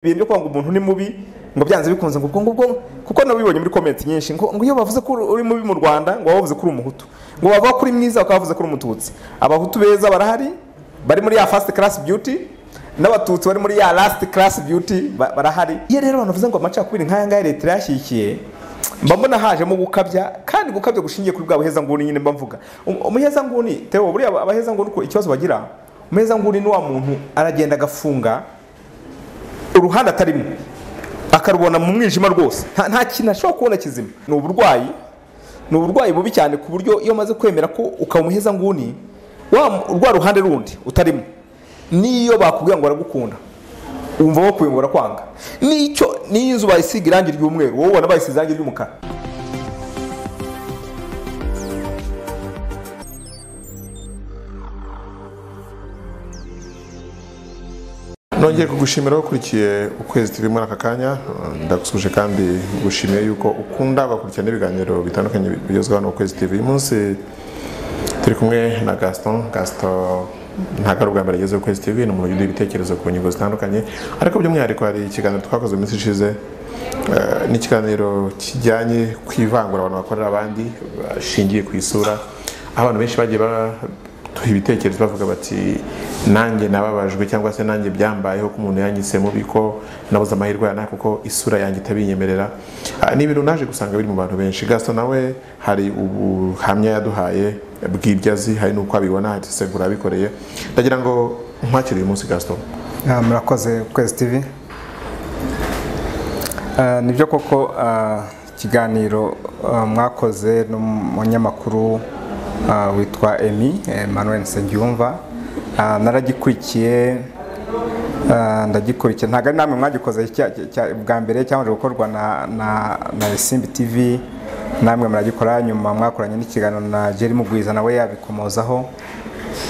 ibintu byo kwanga umuntu ni mubi ngo byanze bikunze ngo ubwo ngubwo kuko nabibonye muri komenti nyinshi ngo ngo iyo bavuze ko uri mubi mu rwanda ngo baba bavuze ko uri umuhutu ngo bavuga ko uri mwiza bakaba bavuze ko uri umututsi abahutu beza barahari bari muri ya fasiti karasi biyuti n'abatutsi bari muri ya lasiti karasi biyuti barahari iyo rero abantu bavuze ngo amacakubiri nk'aya ngaya leta irayashyigikiye mba mbona hajemo gukabya kandi gukabya gushingiye kuri bwa buhezanguni nyine mba mvuga Um- umuhezanguni tewo buriya abahezanguni uko ikibazo bagira umuhezanguni ni wa muntu aragenda agafunga uruhande atarimo akarubona mu mwijima rwose nta nta kintu ashobora kubona kizima ni uburwayi ni uburwayi bubi cyane ku buryo iyo umaze kwemera ko ukaba umuheza nguni wa rwa ruhande rundi utarimo n'iyo bakubwira ngo baragukunda wumva bakuyungura kwanga n'icyo n'iyo inzu bayisiga irangi ry'umweru wowe ubona bayisize irangi ry'umukara nongeye kugushimira wakurikiye ukwezi turi muri aka kanya eh, ndagusuje kandi gushimiye yuko ukunda ugakurikirana ibiganiro bitandukanye bigezweho hano ukwezi tv uyu munsi turi kumwe na gaston gaston ntabwo ari ubwa mbere ageze ukwezi tv ni umuntu ugira ibitekerezo ku ngingo zitandukanye ariko by'umwihariko hari ikiganiro twakoze mu minsi ishize eh, ni ikiganiro kijyanye ku ivangura abantu bakorera abandi bashingiye ku isura aho abantu benshi bagiye baduha ibitekerezo bavuga bati nanjye nababajwe cyangwa se nanjye byambayeho ko umuntu yanyise mubi ko nabuze amahirwe yana kuko isura yanjye itabinyemerera Ah, ni ibintu naje gusanga biri mu bantu benshi gaso nawe hari ubuhamya yaduhaye bw'ibyo azi hari n'uko abibona hari segura abikoreye ndagira ngo nkwakire uyu munsi gaso Ah, murakoze kwezi tv Ah, nibyo koko ah, ikiganiro ah, mwakoze n'umunyamakuru ah, witwa emi emmanuel nsengiyumva Ah, naragikurikiye ah, ndagikurikiye ntabwo ari namwe mwagikoze cya- cya- cya- bwa mbere cyabanje gukorwa na na na simbi tv namwe muragikora nyuma mwakoranye n'ikiganiro na jerry mugwiza nawe yabikomozaho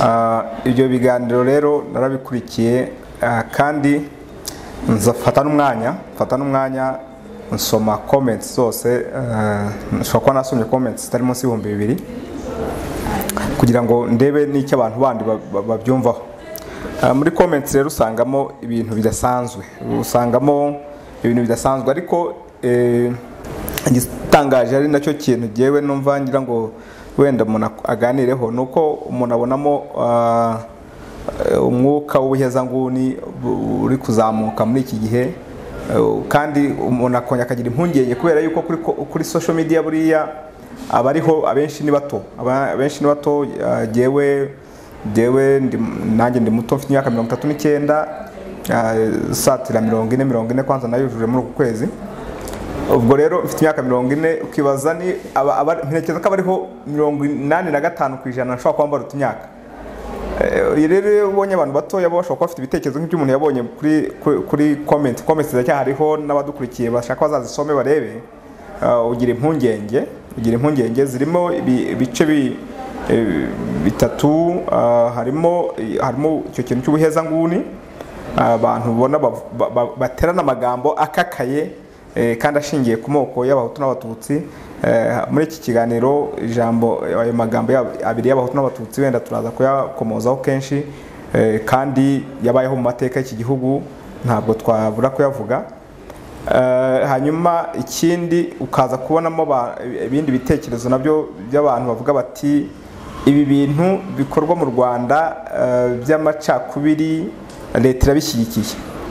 Ah, ibyo biganiro rero narabikurikiye ah, kandi nzafata n'umwanya mfata n'umwanya nsoma comments zose ah, nshobora kuba nasomye comments zitari munsi y'ibihumbi bibiri kugira ngo ndebe n'icyo abantu bandi ba- ba- babyumvaho Ah, muri comments rero usangamo ibintu bidasanzwe usangamo ibintu bidasanzwe ariko eh, igitangaje ari nacyo kintu jyewe numva ngira ngo wenda umuntu ak- aganireho ni uko umuntu abonamo ah, eh, umwuka w'ubuhezanguni bu- uri kuzamuka muri iki gihe Eh, kandi umuntu akongera akagira impungenge kubera yuko kuri, ko- kuri social media buriya abariho abenshi ni bato Aba- abenshi ni bato ah, jyewe jyewe ndi- nanjye ndi muto mfite imyaka mirongo itatu n'icyenda ah, satira mirongo ine mirongo ine kwanza nayujuje muri uku kwezi ubwo rero mfite imyaka mirongo ine ukibaza ni aba- aba- ntekereza ko abariho mirongo inani na gatanu ku ijana nshobora kuba mbaruta imyaka Eh, iyo rero iyo ubonye abantu batoya baba bashobora kuba bafite ibitekerezo nk'iby'umuntu yabonye kuri kuri- kuri komenti komenti ziracyahariho n'abadukurikiye bashaka bazazisome barebe Ah, ugira impungenge ugira impungenge zirimo ibi- ibice bi- eh, bitatu ah, harimo harimo icyo kintu cy'ubuhezanguni Ah, abantu ubona bav- ba- ba- baterana amagambo akakaye eh, kandi ashingiye ku moko y'abahutu n'abatutsi Eh, muri iki kiganiro ijambo ayo magambo yabo- abiri y'abahutu n'abatutsi wenda turaza kuyakomozaho kenshi eh, kandi yabayeho mu mateka y'iki gihugu ntabwo twabura kuyavuga Eh, hanyuma ikindi ukaza kubonamo ba- ibindi bitekerezo nabyo by'abantu bavuga bati ibi bintu bikorwa mu rwanda eh, by'amacakubiri leta irabishyigikiye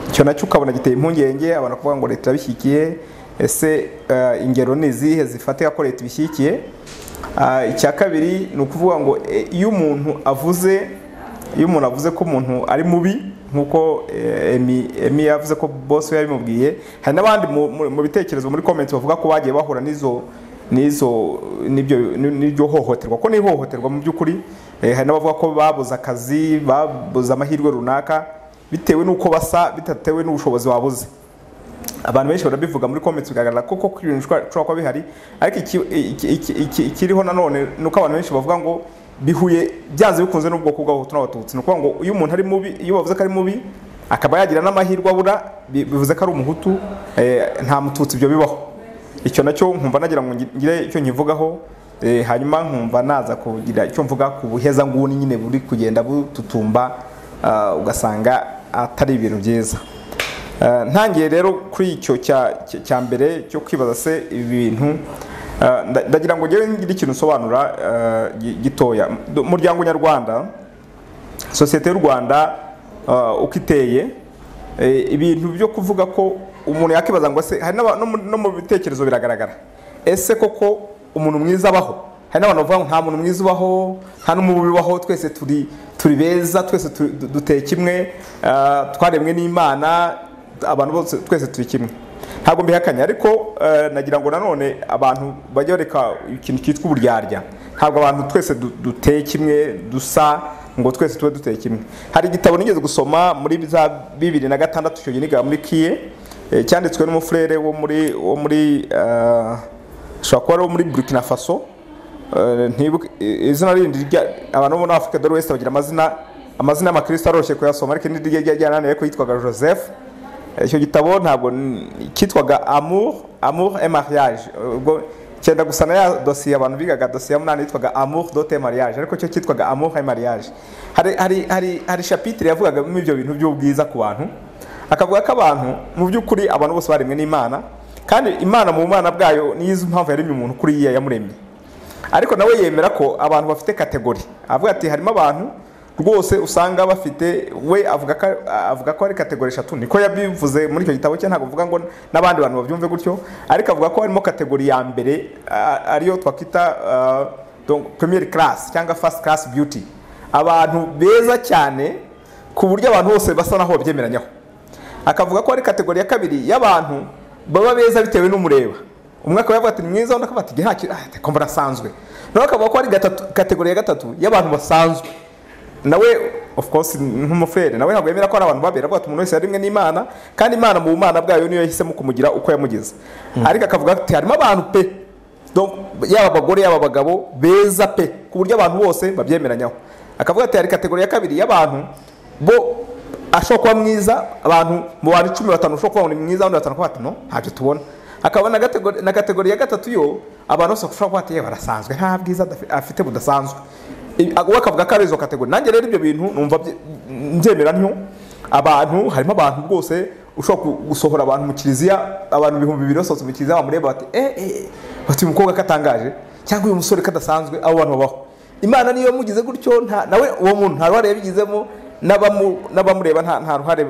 icyo nacyo ukabona giteye impungenge abantu kuvuga ngo leta irabishyigikiye ese eh, ingero ni izihe zifatika ko leta ibishyigikiye Ah, icya kabiri ni ukuvuga ngo eh, iyo umuntu avuze iyo umuntu avuze ko umuntu ari mubi nk'uko eh, Emi- Emi yavuze ko boss we yabimubwiye hari n'abandi mu- mu- mu bitekerezo muri comments bavuga ko bagiye bahura n'izo n'izo n'ibyo n'iryo hohoterwa ko ni ihohoterwa mu by'ukuri Eh, hari n'abavuga ko babuze akazi babuze amahirwe runaka bitewe n'uko basa bitatewe n'ubushobozi babuze abantu benshi barabivuga muri comments bigaragara ko koko ibintu bishobora bishobora kuba bihari ariko iki- iki- iki- iki- ikiriho nanone ni uko abantu benshi bavuga ngo bihuye byanze bikunze n'ubwoko bw'abahutu n'abatutsi ni ukuvuga ngo iyo umuntu ari mubi iyo bavuze ko ari mubi akaba yagira n'amahirwe abura bi- bivuze ko ari umuhutu eh, nta mututsi ibyo bibaho icyo nacyo nkumva nagira ngo ngi- ngire icyo nkivugaho eh, hanyuma nkumva naza kugira icyo mvuga ku buhezanguni nyine buri kugenda bututumba ah, ugasanga atari ibintu byiza Ah, ntangiye rero kuri icyo cya- cya- cya mbere cyo kwibaza se ibintu ah, nda- ndagira ngo ngewe ngire ikintu nsobanura ah, gi- gitoya Du- umuryango nyarwanda sosiyete y'u rwanda ah, uko iteye eh, ibintu byo kuvuga ko umuntu yakibaza ngo se hari n'aba- no mu- no mu bitekerezo biragaragara ese koko umuntu mwiza abaho hari n'abantu bavuga ngo nta muntu mwiza ubaho nta n'umubi ubaho twese turi turi beza twese tu- du- duteye kimwe ah, twaremwe n'imana abantu bose twese turi kimwe ntabwo mbihakanya ariko eh, nagira ngo nanone abantu bajya bareka ikintu cyitwa uburyarya ntabwo abantu twese du- duteye kimwe dusa ngo twese tube duteye kimwe hari igitabo nigeze gusoma muri za bibiri na gatandatu icyo gihe niga muri kiye eh, cyanditswe n'umufurere wo muri wo muri eh, ashobora kuba ari uwo muri burkina faso Eh, ntibuke eh, izina rindi rya abantu bo muri Africa dore wese bagira amazina amazina y'amakristo aroroshye kuyasoma ariko irindi rya ryananiye ko yitwaga Joseph Eh, icyo gitabo ntabwo n- cyitwaga amour amour et mariage ubwo cyenda gusa na ya dosiye abantu bigaga dosiye munani yitwaga amour dote mariage ariko cyo cyitwaga amour et mariage hari hari hari hari chapitre yavugaga muri ibyo bintu by'ubwiza ku bantu akavuga ko abantu mu by'ukuri abantu bose baremwe n'Imana kandi Imana mu bumana bwayo niyo izi impamvu yaremye umuntu kuri iya yamuremye ariko nawe yemera ko abantu bafite kategori avuga ati harimo abantu rwose usanga bafite we avuga ko avuga ko ari kategori eshatu niko yabivuze muri icyo gitabo cye ntabwo avuga ngo n'abandi bantu babyumve gutyo ariko avuga ko harimo kategori ya mbere a- ariyo twakwita ah, donc première class cyangwa first class beauty abantu beza cyane ku buryo abantu bose basa naho babyemeranyaho akavuga ko ari kategori ya kabiri y'abantu baba beza bitewe n'umureba umwe akaba yavuga ati ni mwiza undi akavuga ati "Njye nta kintu ah, reka mbona asanzwe nawe akavuga ko ari gatatu, kategori ya gatatu y'abantu basanzwe nawe of course nk'umufrere nawe ntabwo yemera ko ari abantu babera avuga ati umuntu wese yarimwe n'imana kandi imana mu bumana bwayo niyo yahisemo kumugira uko yamugize ariko akavuga ati harimo abantu pe Donc, yaba abagore yaba abagabo beza pe ku buryo abantu bose babyemeranyaho akavuga ati hari kategori ya kabiri y'abantu bo ashobora kuba mwiza abantu mu bantu cumi batanu ushobora kuba ni mwiza abandi batanu kuba batanu ntacyo tubona hakaba na kategori, na kategori ya gatatu yo abantu bose bashobora kuba batiye barasanzwe nta bwiza adafi- afite budasanzwe I- uwo akavuga ko ari izo kategori nanjye rero ibyo bintu numva bye- mbyemera ntyo abantu harimo abantu rwose ushobora ku- gusohora abantu mu kiliziya abantu ibihumbi bibiri basohotse mu kiliziya bamureba bati eh eh bati uyu mukobwa katangaje cyangwa uyu musore kadasanzwe abo bantu babaho imana niyo yamugize gutyo nta nawe uwo muntu nta ruhare yabigizemo n'abamu- n'abamureba nta nta ruhare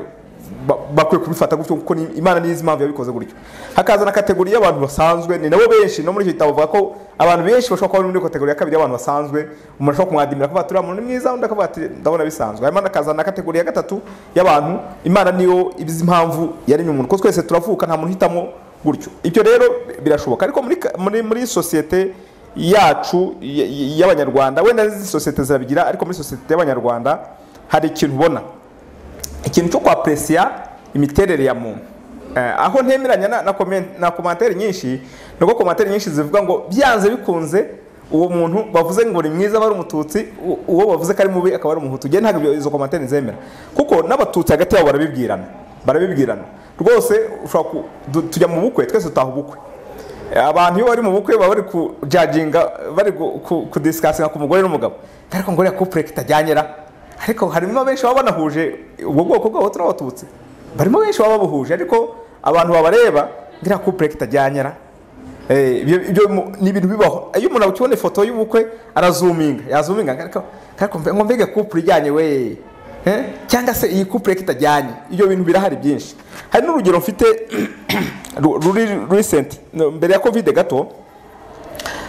ba- bakwiye kubifata gutyo kuko ni- imana niyo izi impamvu yabikoze gutyo hakaza na kategori y'abantu basanzwe ni nabo benshi no muri icyo gitabo bavuga ko abantu benshi bashobora kuba bari muri kategori ya kabiri y'abantu basanzwe umuntu ashobora kumwadimira akavuga ati uriya muntu ni mwiza undi akavuga ati ndabona bisanzwe hanyuma hakaza na kategori ya gatatu y'abantu imana niyo ibizi impamvu yaremye umuntu kuko twese turavuka nta muntu uhitamo gutyo ibyo rero birashoboka ariko muri ka- muri muri sosiyete yacu y- y- y'abanyarwanda wenda n'izindi sosiyete zirabigira ariko muri sosiyete y'abanyarwanda hari ikintu ubona ikintu cyo kwapresiya imiterere ya muntu Eh, aho ntemeranya na, na, komen- na komantere nyinshi ni uko komantere nyinshi zivuga ngo byanze bikunze uwo muntu bavuze ngo ni mwiza aba ari umututsi u- uwo bavuze ko ari mubi akaba ari umuhutu njye ntabwo ibyo- izo komantere nzemera kuko n'abatutsi hagati yabo barabibwirana barabibwirana rwose ushobora ku- du- tujya mu bukwe twese dutaha ubukwe abantu iyo bari mu bukwe baba bari kujajinga bari gu- ku- kudisikasinga ku mugore n'umugabo ariko ngo uriya kupure kitajyanyera ariko harimo benshi baba banahuje ubwo bwoko bwabo turabatutsi barimo benshi baba babuhuje ariko abantu babareba ngo iriya kupure kitajyanyera Eh, ibyo ibyo mu- ni ibintu bibaho iyo umuntu akibona ifoto y'ubukwe arazuminga yazuminga ariko ariko mbe- ngo mbega couple ijyanye we Eh, cyangwa se iyi couple kitajyanye ibyo bintu birahari byinshi hari n'urugero mfite ru- ruri recent no, mbere ya covid gato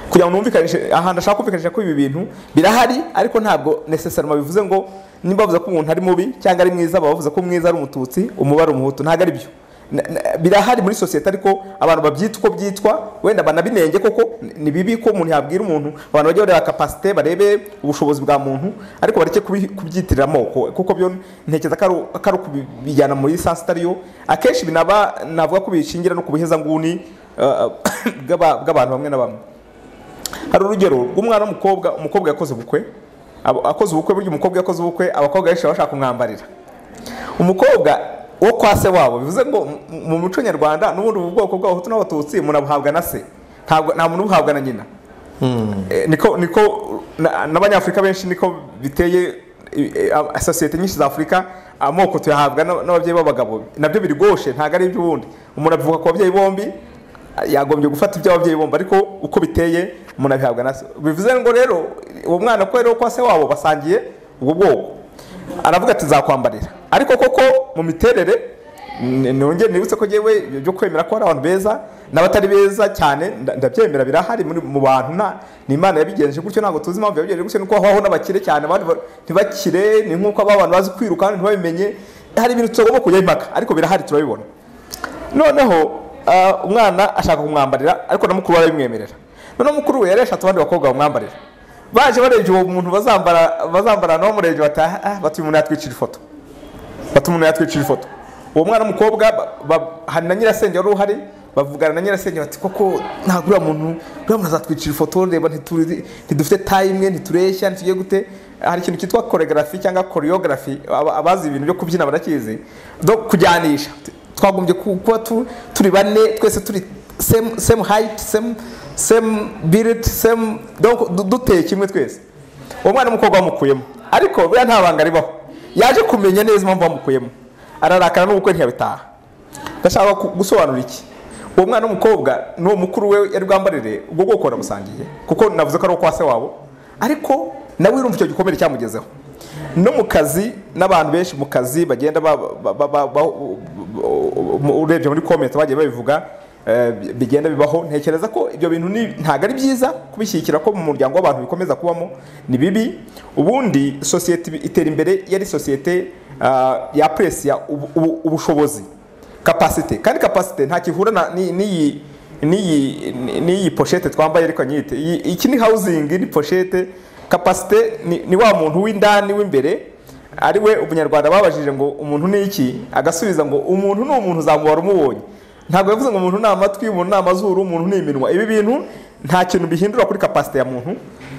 kugira ngo numvikanishe ahantu ashaka kumvikanisha ko ibi bintu birahari ariko ntabwo necessarily bivuze ngo nimba bavuze ko umuntu ari mubi cyangwa ari mwiza baba bavuze ko mwiza ari umututsi umubare umuhutu ntabwo ari byo Na- na- birahari muri sosiyete ariko abantu babyita uko byitwa wenda banabinenge koko ni- ni bibi ko umuntu yabwira umuntu abantu bajya bareba kapasite barebe ubushobozi bwa muntu ariko bareke kubi- kubyitirira amoko kuko byo ntekereza ko ari- ko ari ukubijyana muri sansi itari yo akenshi binaba navuga ko bishingira no ku buhezanguni eh, bw'aba- bw'abantu bamwe na bamwe hari urugero rw'umwana w'umukobwa umukobwa yakoze ubukwe abo- akoze ubukwe burya umukobwa yakoze ubukwe abakobwa benshi baba bashaka kumwambarira umukobwa wo kwa se wabo bivuze ngo mu- mu muco nyarwanda n'ubundi ubu bwoko bw'abahutu n'abatutsi umuntu abuhabwa na se ntabwo nta muntu ubuhabwa na nyina Eh, niko niko na- n'abanyafurika benshi niko biteye i- i- a- sosiyete nyinshi za afurika amoko tuyahabwa n'ab- n'ababyeyi b'abagabo nabyo birigoshe ntabwo ari iby'ubundi umuntu abivuga ku babyeyi bombi yagombye gufata iby'ababyeyi bombi ariko uko biteye umuntu abihabwa na se bivuze ngo rero uwo mwana ko rero kwa se wabo basangiye ubwo bwoko aravuga ati nzakwambarira ariko koko mu miterere n- nongere nibutse ko yewe byo kwemera ko hari abantu beza n'abatari beza cyane nda- ndabyemera birahari muri- mu bantu nta ni imana yabigenje gutyo ntabwo tuzi impamvu yabigenje gutyo nuko habaho n'abakire cyane abandi ba- ntibakire ni nk'uko aba bantu bazi kwiruka kandi ntibabimenye hari ibintu tutagomba kujyaho impaka ariko birahari turabibona noneho ah, umwana ashaka kumwambarira ariko na mukuru we arabimwemerera noneho mukuru we yari yashatse abandi bakobwa bamwambarira baje barebye uwo muntu bazambara bazambarana bamurebye bati "Ah, ah, bati uyu muntu yatwicira ifoto bati umuntu yatwicira ifoto uwo mwana w'umukobwa ba- ba- hari na nyirasenge wari uhari bavugana na nyirasenge bati koko ntabwo uriya muntu uriya muntu azatwicira ifoto reba ntituri- ntidufite tayi imwe ntitureshya ntitugiye gute hari ikintu cyitwa koregarafi cyangwa koriyogarafi abazi ibintu byo kubyina barakizi no kujyanisha twagombye ku- kuba tu- turi bane twese turi same same height same same build same donc du- duteye kimwe twese uwo mwana w'umukobwa bamukuyemo ariko buriya nta banga ribaho yaje kumenya neza impamvu bamukuyemo ararakara n'ubukwe ntiyabitaha ndashaka ku- gusobanura iki uwo mwana w'umukobwa n'uwo mukuru we yari bwambarire ubwo bwoko baramusangiye kuko navuze ko ari uwo kwa se wabo ariko nawe urumva icyo gikomere cyamugezeho no mu kazi n'abantu benshi mu kazi bagenda ba- ba- ba- ba- ba- mu- urebye muri komenti bagiye babivuga eh, bi- bigenda bibaho ntekereza ko ibyo bintu ni- ntabwo ari byiza kubishyigikira ko mu muryango w'abantu bikomeza kubamo ni bibi ubundi sosiyete ibi- itera imbere yari sosiyete ah, yapresiya ubu- ubu- ubushobozi kapasite kandi kapasite nta kihura na- ni- n'iyi n'iyi ni- n'iyi poshete twambaye ariko nyite Iyi- iki ni hawuzingi ni poshete kapasite ni ni wa muntu w'indani w'imbere ari we ubunyarwanda babajije ngo umuntu ni iki agasubiza ngo umuntu ni umuntu uzamubara umubonye ntabwo yavuze ngo umuntu ni amatwi umuntu ni amazuru umuntu ni iminwa ibi bintu nta kintu bihindura kuri kapasite ya muntu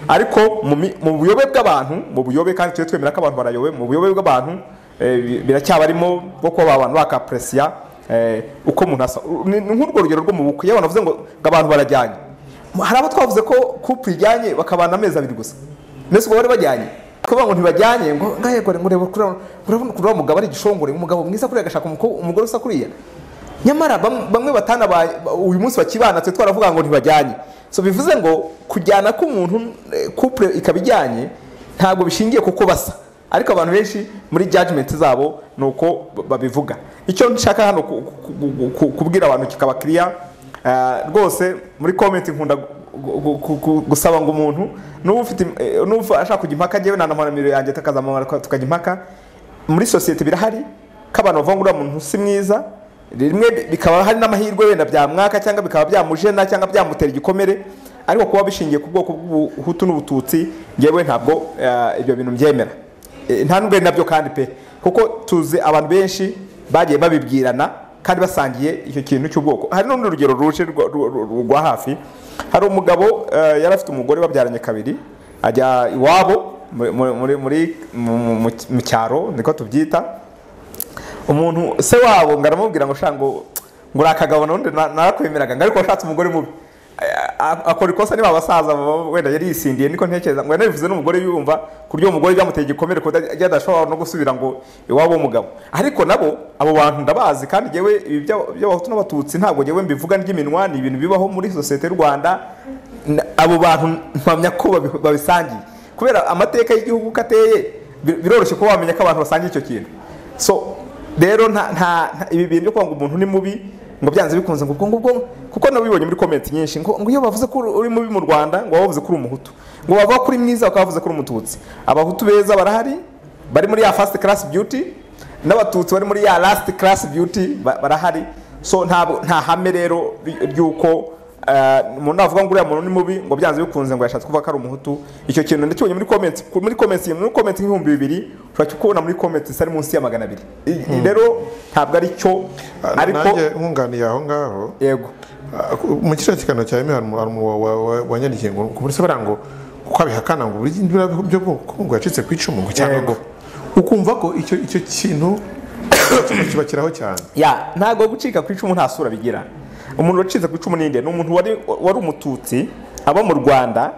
ariko mu mi- mu buyobe bw'abantu mu buyobe kandi tujye twemera ko abantu barayobe mu buyobe bw'abantu eh, bi- biracyaba arimo bwo kuba abantu bakapresiya eh, uko umuntu asa ni ni nk'urwo rugero rwo mu bukwe iyo abantu bavuze ngo ngo abantu barajyanye hari abo twavuze ko kupu ijyanye bakabana amezi abiri gusa mbese ubwo bari bajyanye kuvuga ngo ntibajyanye ngo ngahe gore ngo ureba kuriya- urabona kuriya mugabo ari igishongore umugabo mwiza kuriya agashaka umukobwa- umugore usa kuriya nyamara bam- bamwe batana uyu munsi bakibana twe twaravuga ngo ntibajyanye so bivuze ngo kujyana k'umuntu eh, couple ikaba ijyanye ntabwo bishingiye kuko basa ariko abantu benshi muri judgment zabo ni uko b- babivuga icyo nshaka hano ku- ku- ku- ku- kubwira abantu kikaba kiriya Eh, rwose muri comment nkunda gu- gu- gu- gu- gusaba ngo umuntu n'uba ufite im- eh, n'uba ashaka kujya impaka njyewe nanamara yanjye takazamamara tukajya impaka muri sosiyete birahari ko abantu bavuga ngo uriya muntu si mwiza rimwe bi- bikaba hari n'amahirwe wenda byamwaka cyangwa bikaba byamujena cyangwa byamutera igikomere ariko kuba bishingiye ku bwoko bw'ubuhutu n'ubututsi njyewe ntabwo eh, ibyo bintu mbyemera Eh, nta nubwo ari nabyo kandi pe kuko tuzi abantu benshi bagiye babibwirana kandi basangiye icyo kintu cy'ubwoko hari n'urundi rugero ruje rwa- rwa rwa- rwa hafi hari umugabo eh, yari afite umugore babyaranye kabiri ajya iwabo muri- muri- muri- muri- mu- mu- mu- mu cyaro niko tubyita umuntu se wabo ngo aramubwira ngo shango ngo uri akagabo nundi na- narakwemeraga ngo ariko washatse umugore mubi A- a- akora ikosa niba abasaza baba wenda yari yisindiye niko ntekereza ngo yanabivuze n'umugore yumva ku buryo umugore byamuteye igikomere ku buryo adashobora no gusubira ngo iwabo w'umugabo ariko nabo abo bantu ndabazi kandi njyewe ibi by'aba- by'abahutu n'abatutsi ntabwo njyewe mbivuga ry'iminwa ni ibintu bibaho muri sosiyete y'u rwanda na- abo bantu mpamya ko babi- babisangiye kubera amateka y'igihugu uko ateye bi- biroroshye kuba wamenya ko abantu basangiye icyo kintu so rero nta nta nta- ibi bintu byo kuvuga ngo umuntu ni mubi ngo byanze bikunze ngo ubwo ngubwo kuko nabibonye muri komenti nyinshi ngo ngo iyo bavuze ko uri mubi mu rwanda ngo bavuze ko uri umuhutu ngo bavuga ko uri mwiza bakaba bavuze ko uri umututsi abahutu beza barahari bari muri ya fasiti karasi biyuti n'abatutsi bari muri ya lasiti karasi biyuti barahari so ntabwo nta hame rero ry- ry'uko Uh, umuntu navuga ngo uriya muntu ni mubi ngo byanze bikunze ngo yashatse kuvuga ko ari umuhutu icyo kintu ndakibonye muri comments ku- muri comments muri comments nk'ibihumbi bibiri ushobora kukubona muri comments zitari munsi ya magana abiri I- rero ntabwo ari cyo ariko nanjye nkunganiye aho ngaho yego Ah, mu kiriya kiganiro cya emi hari umu- hari umu- wa- wa- wanyandikiye ngo ku buryo bariya ngo uko abihakana ngo buri biriya byo bwoko ngo yacitse ku icumu ngo cyangwa Yego. ngo ukumva ko icyo icyo kintu kibakiraho cyane ya ntabwo gucika ku icumu nta sura bigira umuntu wacitse ku icumu ninde ni umuntu wari, wari umututsi aba mu rwanda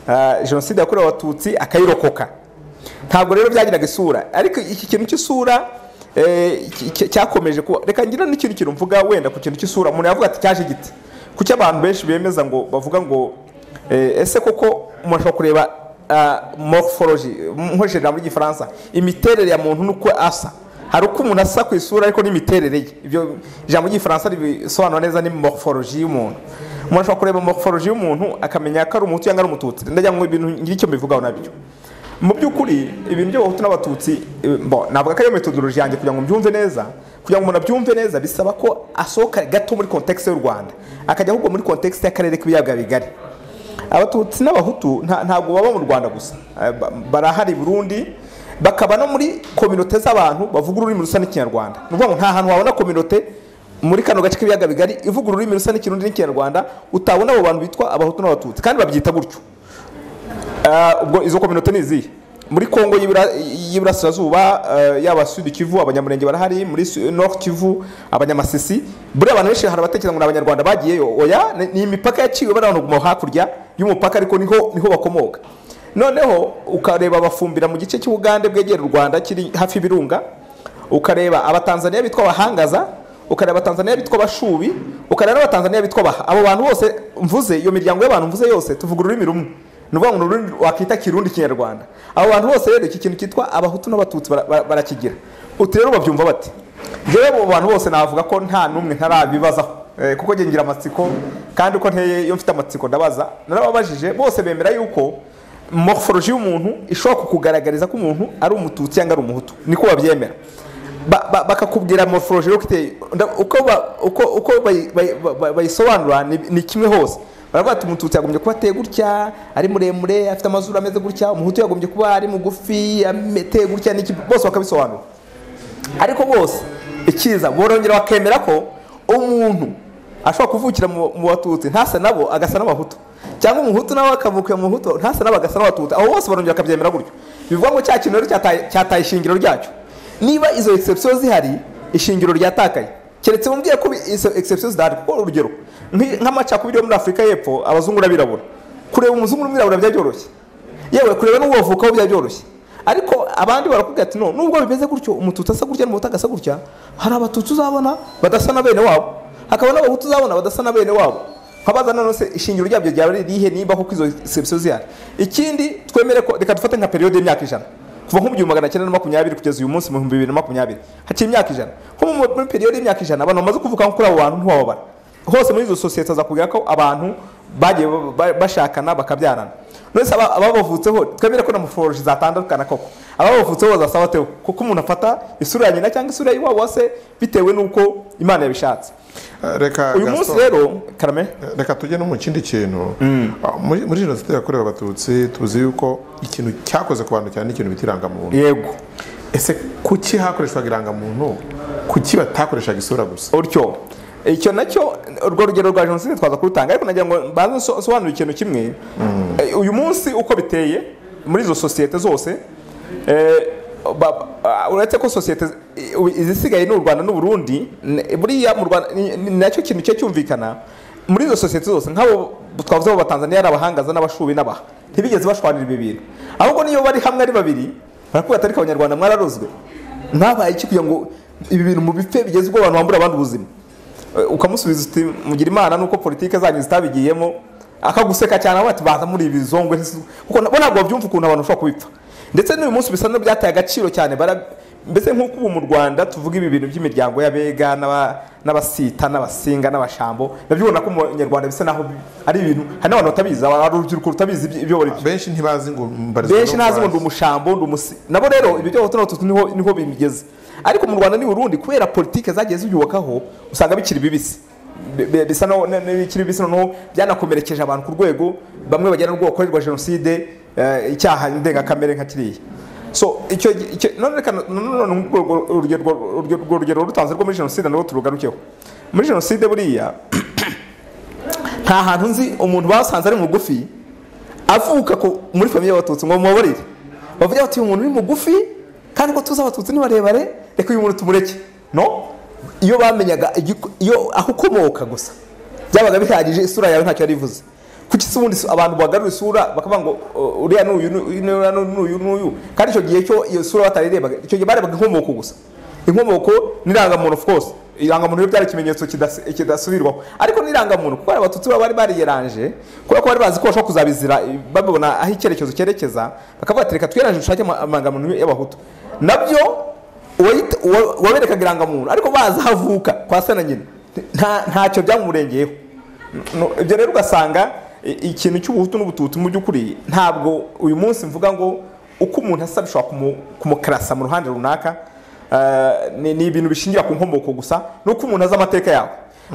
ah, jenoside yakorewe abatutsi akayirokoka ntabwo rero byagiraga isura ariko iki kintu cy'isura eh, ki- ki- cyakomeje kuba reka ngira n'ikintu kintu mvuga wenda ku kintu cy'isura umuntu yavuga ati cyaje gite kuki abantu benshi bemeza ngo bavuga ngo eh, ese koko umuntu ashobora kureba ah, morphology nkoresheje ijambo ry'igifaransa imiterere ya muntu n'uko asa hari uko umuntu asa ku isura ariko n'imiterere ye ibyo ijambo ry'igifaransa ribisobanura neza ni morphology y'umuntu umuntu ashobora kureba morphology y'umuntu akamenya ko ari umuhutu cyangwa ari umututsi ndagira ngo ibintu ngire icyo mbivugaho nabyo mu by'ukuri ibintu by'abahutu n'abatutsi eh, bo navuga ko ariyo metodology yanjye kugira ngo mbyumve neza kugira ngo umuntu abyumve neza bisaba ko asohoka gato muri context y'u rwanda akajya ahubwo muri context y'akarere k'ibiyaga bigari abatutsi n'abahutu nta- ntabwo baba mu rwanda gusa Eh, ba- barahari i burundi bakaba no muri kominote z'abantu bavuga ururimi rusa n'ikinyarwanda ni ukuvuga ngo nta hantu wabona kominote muri kano gace k'ibiyaga bigari ivuga ururimi rusa n'ikirundi n'ikinyarwanda utabona abo bantu bitwa abahutu n'abatutsi kandi babyita gutyo Ah, ubwo izo kominote ni izihe muri kongo y'ibura- y'iburasirazuba eh, yaba sud kivu abanyamurenge barahari muri Su- north kivu abanyamasisi buriya abantu benshi hari abatekereza ngo ni abanyarwanda bagiyeyo oya ni- ni imipaka yaciwe bariya guma hakurya y'umupaka ariko niho niho bakomoka noneho ukareba abafumbira mu gice cy'ubugande bwegera u rwanda kiri hafi y'ibirunga ukareba abatanzaniya bitwa abahangaza ukareba abatanzaniya bitwa abashubi ukareba n'abatanzaniya bitwa abaha abo bantu bose mvuze iyo miryango y'abantu mvuze yose tuvuga ururimi rumwe ni ukuvuga ngo ni ururimi wakita kirundi kinyarwanda abo bantu bose rero iki kintu cyitwa abahutu n'abatutsi bara- bara- barakigira uti rero babyumva bate njyewe abo bantu bose navuga ko nta n'umwe ntarabibazaho Eh, kuko ngira amatsiko kandi uko nteye iyo mfite amatsiko ndabaza narababajije bose bemera yuko morphology y'umuntu ishobora kukugaragariza ko umuntu ari umututsi cyangwa ari umuhutu niko babyemera Ba- ba- bakakubwira morphology rero ko iteye- nda- uko ba- uko- uko bayi- bayi- ba- bayisobanura ni ni kimwe hose baravuga ati umututsi yagombye kuba ateye gutya ari muremure afite amazuru ameze gutya umuhutu yagombye kuba ari mugufi ateye gutya n'iki bose bakabisobanura ariko bose ikiza borongera bakemera ko umuntu ashobora kuvukira mu mu batutsi ntasa nabo agasa n'abahutu cyangwa umuhutu nawe akavukira mu hutu ntasa nabo agasa n'abatutsi aho bose barongera bakabyemera gutyo bivuga ngo cya kintu rero cyataye cyataye ishingiro ryacyo niba izo exception zihari ishingiro ryatakaye keretse mubwiye ko izo exception zidahari kuko urugero nk'i- nk'amacakubiri yo muri afurika y'epfo abazungu n'abirabura kureba umuzungu n'umwirabura byari byoroshye yewe kureba n'uwo wavukaho byaba byoroshye ariko abandi barakubwira ati no nubwo bimeze gutyo umututsi asa gutya n'umuhutu agasa gutya hari abatutsi uzabona badasa na bene wabo hakaba n'abahutu uzabona badasa na bene wabo nkabaza none se ishingiro ryabyo ryaba ari irihe niba kuko izo sebisiyo zihari ikindi twemere ko reka dufate nka periyode y'imyaka ijana kuva nko mu gihumbi magana cyenda na makumyabiri kugeza uyu munsi mu bihumbi bibiri na makumyabiri haciye imyaka ijana nko mu- muri periyode y'imyaka ijana abantu bamaze kuvuga kuri abo bantu ntiwababara hose muri izo sosiyete azakubwira ko abantu bagiye ba- ba- bashakana bakabyarana nonese aba- ababavutseho twemere ko na morphology zatandukana koko ababavutseho bazasaba teho kuko umuntu afata isura ya nyina cyangwa isura y'iwabo wa se bitewe n'uko imana yabishatse Eh, Reka uyu Gaston, munsi rero karame reka tujye no mu kindi kintu Ah, muri muri jenoside yakorewe abatutsi tuzi yuko ikintu cyakoze ku bantu cyane ikintu bita irangamuntu yego ese kuki hakoreshwaga irangamuntu kuki batakoreshaga isura gusa utyo icyo nacyo urwo rugero rwa jenoside twaza kurutanga ariko nagira ngo mbanze nso- nsobanure ikintu kimwe Eh, uyu munsi uko biteye muri izo sosiyete zose eh, ba- ah, uretse ko sosiyete zi- i- izisigaye ni u rwanda n'u burundi n- buriya mu rwanda ni- ni nacyo kintu cye cyumvikana muri izo sosiyete zose nk'abo twavuze abo batanzaniya ari abahangaza n'abashubi n'abaha ntibigeze bashwanira ibi bintu ahubwo niyo bari hamwe ari babiri barakubwira ati ariko abanyarwanda mwararozwe mwabaye iki kugira ngo ibi bintu mu bipfe bigeze ubwo abantu bambura abandi ubuzima Eh, ukamusubiza uti mugira imana nuko politike zanyu zitabigiyemo akaguseka cyane aho ati baza muri ibi bizongwe n'isu-" kuko nabo ntabwo babyumva ukuntu abantu bashobora kubipfa ndetse n'uyu munsi bisa n'ibyataye agaciro cyane bara mbese nk'uko ubu mu rwanda tuvuga ibi bintu by'imiryango y'abega n'aba- n'abasita n'abasinga n'abashambo ndabyibona ko umunyarwanda bisa naho bi- ari ibintu hari n'abantu batabizi aba- ari urubyiruko rutabizi ibyo- ibyo bari benshi ntibazi ngo mbarizwa benshi no mu ntazi ngo ndi Bufaransa. umushambo ndi umusi nabo rero ibyo byaho tuno tutu niho niho bimigeze ariko mu rwanda n'i burundi kubera politike zagiye ziyubakaho usanga bikiri bibisi Bi- bi- bisa no- ne- ne- bikiri bibisi noneho byanakomerekeje abantu ku rwego bamwe bagera n'urwo bakorerwa jenoside eh, icyaha ndengakamere nka kiriya so icyo icyo none reka none- none urwo- urwo- urugero urwo- urwo rugero rutanze rwo muri jenoside nabo turugarukeho muri jenoside buriya nta hantu nzi umuntu basanze ari mugufi avuka ku- muri famiye y'abatutsi ngo mubabarire bavuga bati uyu muntu ni mugufi kandi ko tuzi abatutsi ni barebare reka uyu muntu tumureke no iyo bamenyaga igiko- iyo aho ukomoka gusa byabaga bihagije isura yawe ntacyo yari ivuze kuki se ubundi abantu bagarura isura bakavuga ngo "Oh, uriya n'uyu n'uyu n'uriya n'uyu n'uyu kandi icyo gihe cyo iyo sura batarerebaga icyo gihe barebaga inkomoko gusa inkomoko n'irangamuntu of course irangamuntu rero byari ikimenyetso kidasi- kidasubirwaho ariko n'irangamuntu kuko hari abatutsi baba bari bariyeranje kubera ko bari bazi ko bashobora kuzabizira babibona aho icyerekezo cyerekeza bakavuga ati reka twiyeranje dushake ama- amarangamuntu y'abahutu nabyo uwayita- uwa- uwaberekaga irangamuntu ariko bazi aho avuka kwa se na nyina nta- ntacyo byamurengeyeho No, ibyo rero ugasanga i- ikintu cy'ubuhutu n'ubututsi mu by'ukuri ntabwo uyu munsi mvuga ngo uko umuntu asa bishobora kumu- kumukarasa mu ruhande runaka eh, ni ni ibintu bishingira ku nkomoko gusa n'uko umuntu azi amateka yawe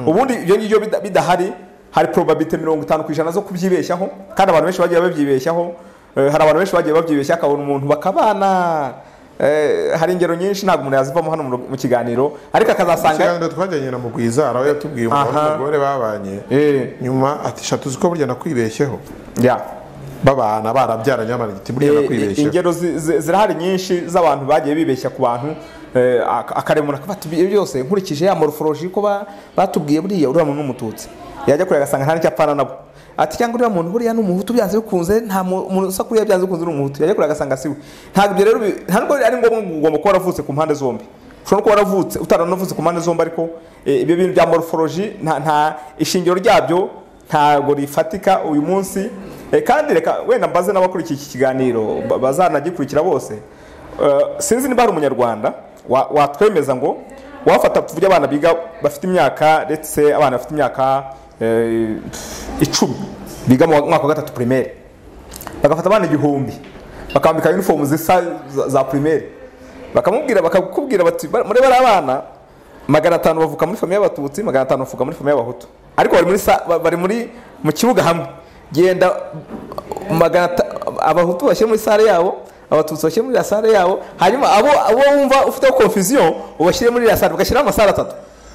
ubundi ibyo ngibyo bida- bidahari hari probabilite mirongo itanu ku ijana zo kubyibeshyaho kandi abantu benshi bagiye babyibeshyaho Eh, hari abantu benshi bagiye babyibeshya akabona umuntu bakabana Eh, hari ingero nyinshi ntabwo umuntu yazivamo hano mu- mu kiganiro ariko akazasanga ikiganiro twajyanye na mugwiza we yatubwiye umugabo Aha. n'umugore babanye Eh. nyuma ati "Sha, tuzi ko burya nakwibeshyeho Yeah. babana barabyaranye babana ati burya Eh, nakwibeshyeho ingero zi- zi- zirahari nyinshi z'abantu bagiye bibeshya ku bantu eh, ak- akaremona akavuga ati "Ibyo byose nkurikije ya morphology ko ba- batubwiye buriya uriya muntu n'umututsi yajya kureba agasanga nta n'icyo apfana nabo ati cyangwa uriya muntu buriya ni umuhutu byanze bikunze nta mu- umuntu usa kuriya byanze bikunze ni umuhutu yajya kureba agasanga siwe ntabwo ibyo rero bi- nta nubwo ari ngombwa ngo ugomba kuba waravutse ku mpande zombi ushobora no kuba waravutse utaranavutse ku mpande zombi ariko eh, ibyo bintu bya morphology nta nta ishingiro ryabyo ntabwo rifatika uyu munsi Eh, kandi reka wenda mbaze n'abakurikiye iki kiganiro ba- bazanagikurikira bose Eh, sinzi niba hari umunyarwanda wa- watwemeza ngo wafata tuvuge abana biga bafite imyaka ndetse abana bafite imyaka eh, icumi biga mu mwaka wa gatatu primaire bagafata abana igihumbi bakambika uniform zisa za- za primaire bakamubwira bakakubwira bati "Ba- muri bari abana magana atanu bavuka muri famiye y'abatutsi magana atanu bavuka muri famiye y'abahutu ariko bari muri sa- ba- bari muri mu kibuga hamwe genda magana ata- abahutu bashyire muri sare yabo abatutsi bashyire muri iriya sare yabo hanyuma abo abo wumva ufiteho confusion ubashyire muri iriya sare bagashyiraho amasare atatu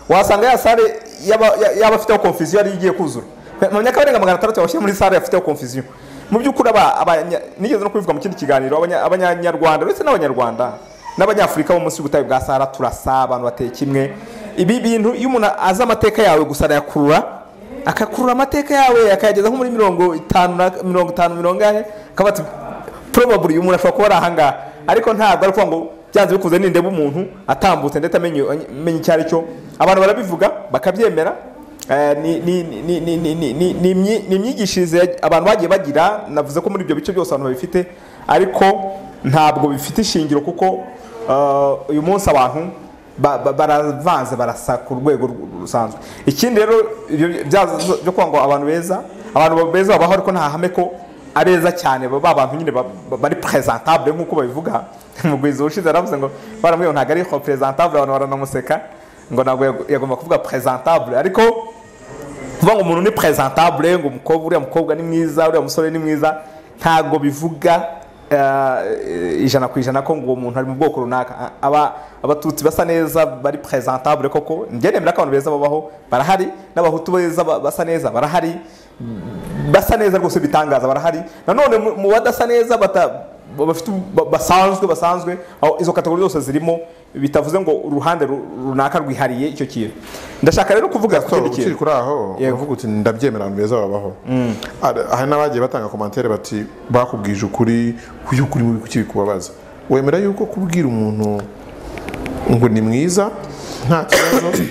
wasanga ya sare y'aba- ya- y'abafiteho confusion ariyo igiye kuzura mu myaka barenga magana atandatu bashyire muri sare bafiteho confusion mu by'ukuri aba abanya- nigeze no kubivuga mu kindi kiganiro abanya- abanyarwanda ndetse n'abanyarwanda n'abanyafurika bo munsi y'ubutayu bwa sahara turasa abantu bateye kimwe ibi bintu iyo umuntu azi amateka yawe gusa arayakurura akakurura amateka yawe akayageza nko muri mirongo itanu na- mirongo itanu mirongo ane akaba ati probably uyu muntu ashobora kuba ari ahangaha ariko ntabwo ari ukuvuga ngo byanze bikunze nindeba umuntu atambutse ndetse amenye amenye icyo ari cyo abantu barabivuga bakabyemera Eh, ni- ni- ni- ni- ni- ni- ni- ni imyi- ni imyigishirize ya- abantu bagiye bagira navuze ko muri ibyo bice byose abantu babifite ariko ntabwo bifite ishingiro kuko eh, uyu munsi abantu ba- ba- baravanze barasa ku rwego rw- rusanzwe ikindi rero ibyo bya- byo kuvuga ngo abantu beza abantu beza babaho ariko nta hame ko abeza cyane ba bantu nyine ba- ba- bari presentable nk'uko babivuga mugwiza ushize yaravuze ngo baramubwiye ngo ntabwo ari presentable abantu baranamuseka ngo ntabwo yag- yagomba kuvuga presentable ariko kuvuga ngo umuntu ni presentable ngo umukobwa uriya mukobwa ni mwiza uriya musore ni mwiza ntabwo bivuga eh, ijana ku ijana ko ngo uwo muntu ari mu bwoko runaka aba abatutsi basa neza bari presentable koko njye nemera ko abantu beza babaho barahari n'abahutu beza ba- basa neza barahari basa neza rwose bitangaza barahari nanone mu- mu badasa neza bata ba- bafite ba- basanzwe basanzwe aho izo kategori zose zirimo bitavuze ngo uruhande ru- runaka rwihariye icyo kintu ndashaka rero kuvuga ku So, kindi ukiri kintu kuri aho Yego. uravuga uti ndabyemera abantu beza babaho Hari- hari n'abagiye batanga komantere bati bakubwije ukuri uyu kuri mubi kuki bikubabaza wemera yuko kubwira umuntu ngo ni mwiza nta kibazo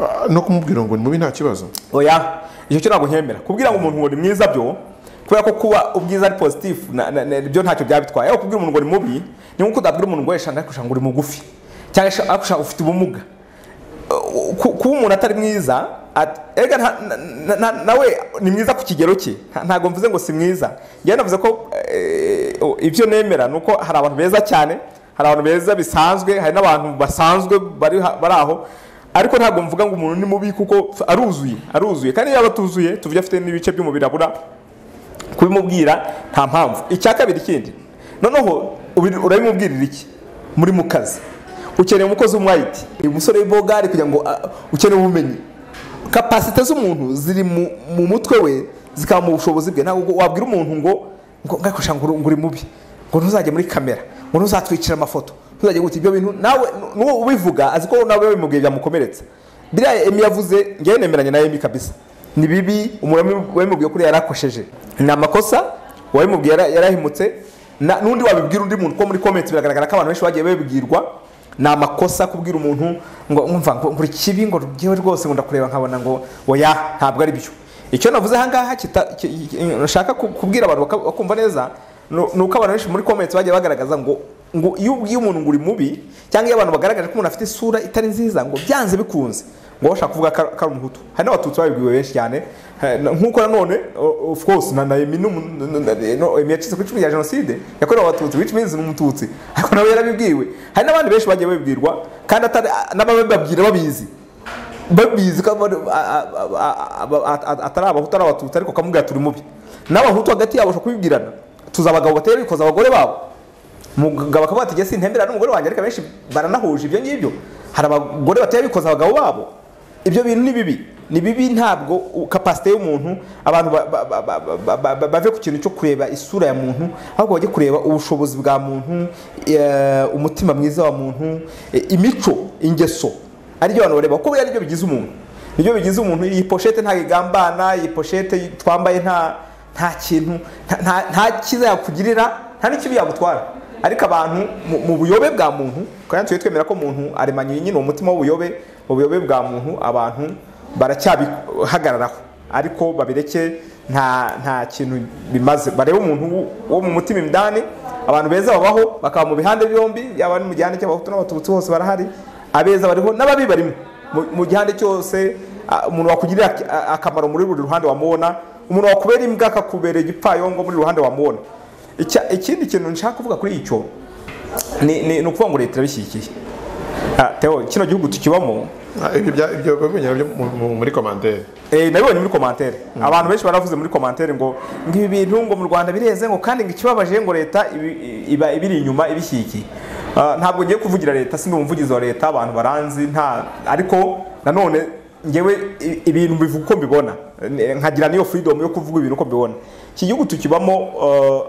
ah, no kumubwira ngo ni mubi nta kibazo oya icyo cyo ntabwo nkemera kubwira ngo umuntu ngo ni mwiza byo kubera ko kuba ubwiza ari positif na- na- na- byo ntacyo byabitwaye ariko kubwira umuntu ngo ni mubi ni nkuko utabwira umuntu ngo yeshanga ariko ushanga uri mugufi cyangwa shanga- ariko ushanga ufite ubumuga Uh, ku- kuba umuntu atari mwiza at- erega nta- na- na- na- nawe ni mwiza ku kigero cye Nta- ntabwo mvuze ngo si mwiza njyewe navuze ko eh, oh, ibyo nemera ni uko hari abantu beza cyane hari abantu beza bisanzwe hari n'abantu basanzwe bari ha- bari aho ariko ntabwo mvuga ngo umuntu ni mubi kuko aruzuye aruzuye kandi iyo yaba atuzuye tuvuge afite n'ibice by'umubiri abura kubimubwira nta mpamvu icya kabiri kindi noneho ubi- urabimubwirira iki muri mu kazi ukeneye umukozi w'umwayiti uyu musore w'ibogari kugira ngo a- ukeneye ubumenyi kapasite z'umuntu ziri mu mu mutwe we zikaba mu bushobozi bwe ntabwo wabwira umuntu ngo ngo ngakoresha ngo uri- ngo uri mubi ngo ntuzajye muri kamera ngo ntuzatwicira amafoto ntuzajye guta ibyo bintu nawe n'uwo ubivuga azi ko nawe bimubwiye byamukomeretsa biriya emi yavuze ngewe nemeranye na emi kabisa ni bibi umuntu wabimubwiye kuri yarakosheje ni amakosa uwabimubwiye yara- yarahemutse na- n'undi wabibwira undi muntu ko muri komenti biragaragara ko abantu benshi bagiye babibwirwa ni amakosa kubwira umuntu ngo umva ngo buri kibi ngo ngewe rwose ngo ndakureba nkabona ngo oya ntabwo ari byo icyo navuze ahangaha kita- ki- ki- nshaka ku- kubwira abantu baka- bakumva neza nu- ni uko abantu benshi muri komenti bagiye bagaragaza ngo ngo iyo ubwiye umuntu ngo uri mubi cyangwa iyo abantu bagaragaje ko umuntu afite isura itari nziza ngo byanze bikunze ngo bashaka kuvuga ko ari- ko ari umuhutu hari n'abatutsi babibwiwe benshi cyane Eh, na- nk'uko nanone o- of course na na Emi n'umu- n- n- n- no, Emi yacitse ku icumu rya jenoside yakorewe abatutsi which means ni umututsi ariko nawe yarabibwiwe hari n'abandi benshi bagiye babibwirwa kandi atari n'ababibabwira babizi babizi ko abari- a- a- a- a- a- a- atari abahutu ari abatutsi ariko kamubwira turi mubi n'abahutu hagati yabo bashobora kubibwirana tuzi abagabo batera bikoza abagore babo umugabo akavuga ati gese ntembera n'umugore wanjye ariko abenshi baranahuje ibyo ngibyo hari abagore batera bikoza abagabo babo ibyo bintu ni bibi ni bibi ntabwo u- kapasite y'umuntu abantu ba- ba- ba- ba- ba- ba- ba- bave ku kintu cyo kureba isura ya muntu ahubwo bajye kureba ubushobozi bwa muntu eh, umutima mwiza wa muntu eh, imico ingeso aribyo abantu bareba kuko buriya nibyo bigize umuntu nibyo bigize umuntu iyi poshete nta igambana iyi poshete twambaye nta nta kintu nta- nta- nta cyiza yakugirira nta n'ikibi yagutwara ariko abantu mu- mu buyobe bwa muntu kandi tujye twemera ko umuntu aremanye nyine uwo mutima w'ubuyobe ubuyobe bwa muntu abantu baracyabihagararaho ariko babireke nta nta kintu bimaze barebe umuntu wo- wo mu mutima indani abantu beza babaho bakaba mu bihande byombi yaba ari mu gihande cy'abahutu n'abatutsi bose barahari abeza bariho n'ababi barimo Mu- mu gihande cyose a- umuntu wakugirira ak- a- akamaro muri buri ruhande wamubona umuntu wakubera imbwa akakubera igipfayongo muri ruhande wamubona Icya- ikindi kintu nshaka kuvuga kuri icyo ni ni- ni ukuvuga ngo leta irabishyigikiye Ah, Theo, kino gihugu tukibamo Ah, ibyo bya- ibyo babimenyera byo mu- mu- muri komandere Eh, nabibonye muri komantere abantu benshi baravuze muri komantere ngo ngo ibi bintu ngo mu rwanda bireze ngo kandi ngo ikibabaje ngo leta ibi- iba ibiri inyuma ibishyigikiye Ah, ntabwo ngiye kuvugira leta si umuvugizi wa leta abantu baranzi nta ariko nanone ngewe i- ibintu mbivuga uko mbibona Eh, nkagira n'iyo freedom yo kuvuga ibintu uko mbibona iki gihugu tukibamo eh,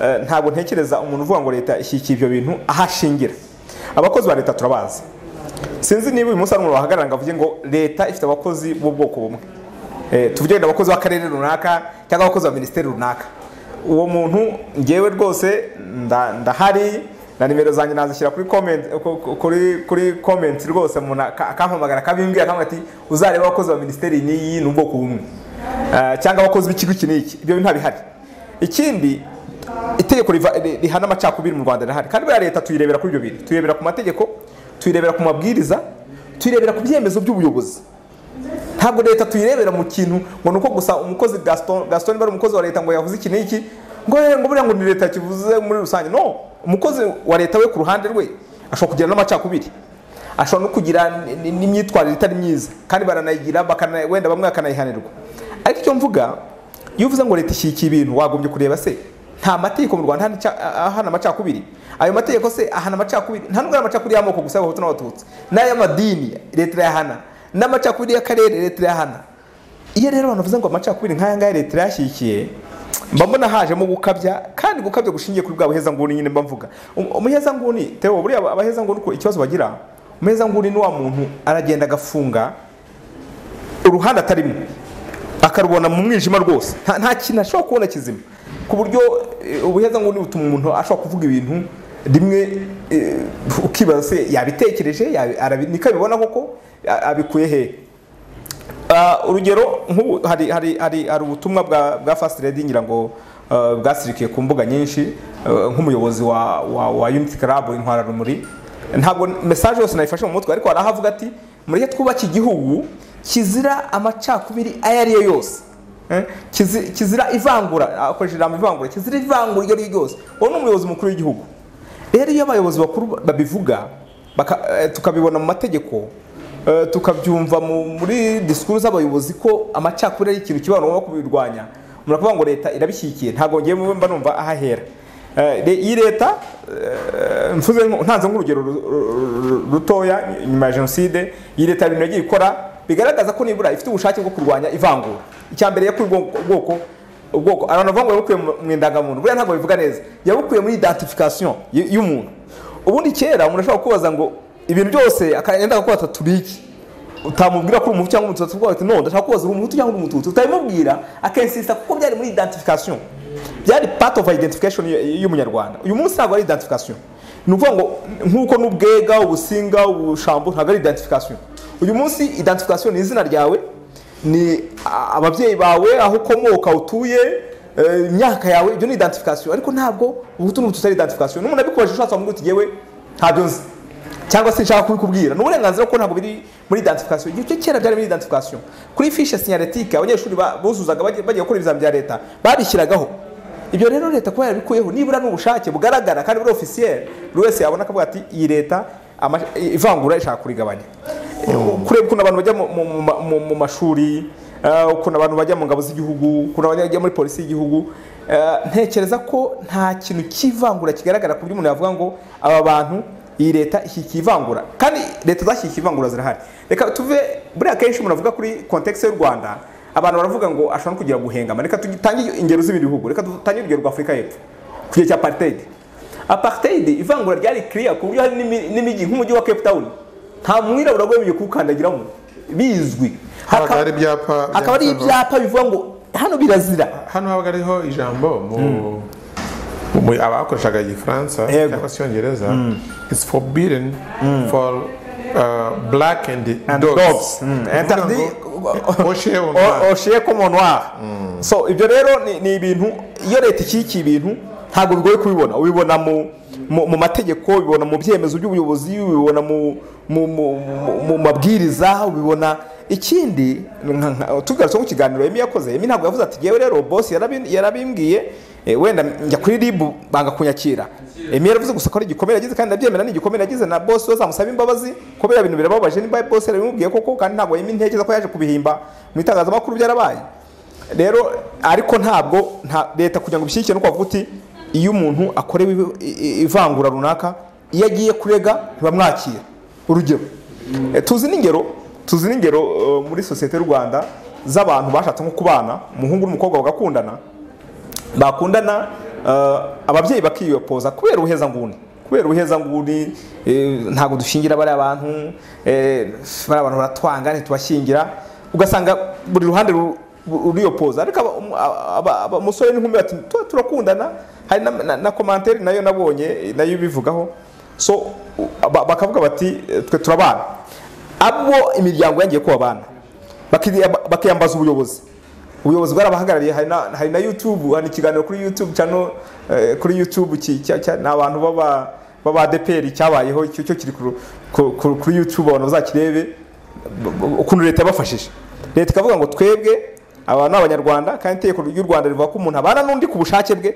eh, ntabwo ntekereza umuntu uvuga ngo leta ishyigikiye ibyo bintu ahashingira abakozi ba leta turabazi sinzi niba uyu munsi hari umuntu wahagarara ngo avuge ngo leta ifite abakozi b'ubwoko bumwe Eh, tuvuge wenda abakozi b'akarere runaka cyangwa abakozi ba minisiteri runaka uwo muntu ngewe rwose nda- ndahari na nimero zanjye nazishyira kuri comment ku- ku- kuri kuri comment rwose umuntu aka- akampamagara akabimbwira akavuga ati uzarebe abakozi ba minisiteri n'iyi ni ubwoko bumwe Eh, cyangwa abakozi b'ikigo iki n'iki ibyo bintu ntabihari ikindi itegeko riva- ri- rihana amacakubiri mu rwanda rirahari kandi buriya leta tuyirebera kuri ibyo bintu tuyirebera ku mategeko tuyirebera ku mabwiriza tuyirebera ku byemezo by'ubuyobozi ntabwo leta tuyirebera mu kintu ngo ni uko gusa umukozi gaston gaston bari umukozi wa leta ngo yavuze iki n'iki ngo eh, ngo buriya ngo ni leta kivuze muri rusange no umukozi wa leta we ku ruhande rwe ashobora kugira n'amacakubiri ashobora no kugira n- n- n'imyitwarire itari myiza kandi baranayigira bakana- wenda bamwe bakanayihanirwa ariko icyo mvuga iyo uvuze ngo leta ishyigikiye ibintu wagombye kureba se nta mategeko mu rwanda ahana ica- ahana amacakubiri ayo mategeko se ahana amacakubiri nta nubwo ari amacakubiri y'amoko gusa y'abahutu n'abatutsi n'ay'amadini leta irayahana n'amacakubiri y'akarere leta irayahana iyo rero abantu bavuze ngo amacakubiri nk'aya ngaya leta irayashyigikiye mba mbona hajemo gukabya kandi gukabya gushingiye kuri bwa buhezanguni nyine mba mvuga Um- umuhezanguni tewo buriya aba- abahezanguni uko ikibazo bagira umuhezanguni ni wa muntu aragenda agafunga uruhande atarimo akarubona mu mwijima rwose nta nta kintu ashobora kubona kizima ku buryo eh, ubuhezanguni butuma umuntu ashobora kuvuga ibintu rimwe eh, ukibaza se yabitekereje yabi- arabi- niko abibona koko a- abikuye hehe Ah, urugero nk'ubu hari hari hari hari ubutumwa bwa bwa fast lady ngira ngo ah, bwasirikiye ku mbuga nyinshi ah, nk'umuyobozi wa wa, wa unity club intwara rumuri ntabwo message yose nayifashe mu mutwe ariko hari aho avuga ati mureke twubake igihugu kizira amacakubiri ayo ari yo yose Eh, kizi- kizira ivangura akoresha ijambo ivangura kizira ivangura iryo ari ryo ryose uwo ni umuyobozi mukuru w'igihugu rero iyo abayobozi bakuru babivuga baka- eh, tukabibona mu mategeko eh, tukabyumva mu- muri disikuru z'abayobozi ko amacakubiri ari ikintu kiba ngombwa kubirwanya umuntu akavuga ngo leta irabishyigikiye ntabwo ngewe mba numva ahahera Eh, le- iyi leta eh, mvuze nko- ntanze nk'urugero ru- ru- ru- rutoya nyuma ya jenoside iyi leta hari ibintu yagiye ikora bigaragaza ko nibura ifite ubushake bwo kurwanya ivangura icya mbere yakuye ubwoko ubwoko- ubwoko abantu bavuga ngo yabukuye mu- mu indangamuntu buriya ntabwo bivuga neza yabukuye muri identification y- y'umuntu ubundi kera umuntu ashobora kubaza ngo ibintu byose akagenda akakubata turi iki utamubwira ko uri umuhutu cyangwa umututsi ubwo ati no ndashaka kubaza uri umuhutu cyangwa uri umututsi utabimubwira akensisita kuko byari muri identification byari part of identification y- y'umunyarwanda uyu munsi ntabwo ari identification ni ukuvuga ngo nk'uko n'ubwega ubusinga ubushambo ntabwo ari identification uyu munsi identification ni izina ryawe ni a- ababyeyi bawe aho ukomoka utuye eh, imyaka yawe ibyo ni identification ariko ntabwo ubuhutu n'ubututsi ari identification n'umuntu abikubajije ushatse wamubwira uti yewe ntabyo nzi cyangwa se nshaka kubikubwira ni uburenganzira kuko ntabwo biri muri identification igihe cyo kera byari muri identification kuri fishe sinyaletike abanyeshuri ba- buzuzaga bagiye bagiye gukora ibizami bya leta babishyiragaho ibyo rero leta kuba yarabikuyeho nibura n'ubushake bugaragara kandi buri ofisiyeri buri wese yabona akavuga ati iyi leta ama- ivangura ishaka kurigabanya kureba ukuntu abantu bajya mu- mu- mu ma- mu- mu mashuri eh, ukuntu abantu bajya mu ngabo z'igihugu ukuntu abantu bajya muri polisi y'igihugu eh, ntekereza ko nta kintu cy'ivangura kigaragara ku buryo umuntu yavuga ngo aba bantu iyi leta ishyigikiye ivangura kandi leta zashyigikiye ivangura zirahari reka tuve buriya kenshi umuntu avuga kuri kontekisi y'u rwanda abantu baravuga ngo ashobora no kugira guhengama reka dutange ingero z'ibindi bihugu reka dutange urugero rwa afurika y'epfo ku gihe cya apartheid apartheid ivangura ryari kiriya ku buryo hari n'imi- n'imijyi nk'umujyi wa cape town nta mwirabura wemerewe kuwukandagiramo bizwi Habaga Hakaba- hari ibyapa hakaba hari byanditseho. ibyapa bivuga ngo hano birazira hano habaga hariho ijambo mu mu- abakoreshaga igifaransa Yego. cyangwa se icyongereza it's forbidden for uh, black and, dogs dogs. Mm. Interdit. oshewe oshiye ko monwa so ibyo rero ni- ni ibintu iyo leta ikikiye ibintu ntabwo bigoye kubibona ubibona mu mu mu mategeko ubibona mu byemezo by'ubuyobozi ubibona mu mu- mu- mu- mu mabwiriza ubibona ikindi nka- nka- tugarutse mu kiganiro emi yakoze emi ntabwo yavuze ati yewe rero bosi yarabi- yarabimbwiye eh, wenda njya kuri ribu banga kunyakira emi yaravuze gusa ko ari igikomere yagize kandi ndabyemera ni igikomere yagize na bosi bazamusaba imbabazi ko biriya bintu birababaje niba bosi yarabimubwiye koko kandi ntabwo emi ntekereza ko yaje kubihimba mu itangazamakuru byarabaye rero ariko ntabwo nta leta kugira ngo ibishyigikire nuko bavuga uti iyo umuntu akorewe ibi- i- i- ivangura runaka iyo agiye kurega ntibamwakira urugero Eh, tuzi n'ingero tuzi n'ingero eh, muri sosiyete y'u rwanda z'abantu bashatse nko kubana umuhungu n'umukobwa bagakundana bakundana eh, ababyeyi bakiyopoza kubera ubuhezanguni kubera ubuhezanguni eh, ntabwo dushingira bariya bantu eh, bariya bantu baratwanga ntitubashyingira ugasanga buri ruhande ru- ru- ruriyopoza ariko aba- um- aba- aba- aba- umusore n'inkumi bati "Tu- turakundana hari na- na- na komantere nayo nabonye eh, nayo ibivugaho so u- ba- bakavuga bati eh, twe turabana abo imiryango yangiye ko babana bakiri- bakiyambaza ubuyobozi ubuyobozi bwarabahagarariye hari na- hari na youtube hari ikiganiro kuri youtube cyano eh, kuri youtube ki- cya- cya- ni abantu b'aba- b'abadeperi cyabayeho icyo cyo kiri ku- ku- ku- kuri youtube abantu bazakirebe b- b- ukuntu leta yabafashije leta ikavuga ngo twebwe aba ni abanyarwanda kandi itegeko ry'u rwanda rivuga ko umuntu abana n'undi ku bushake bwe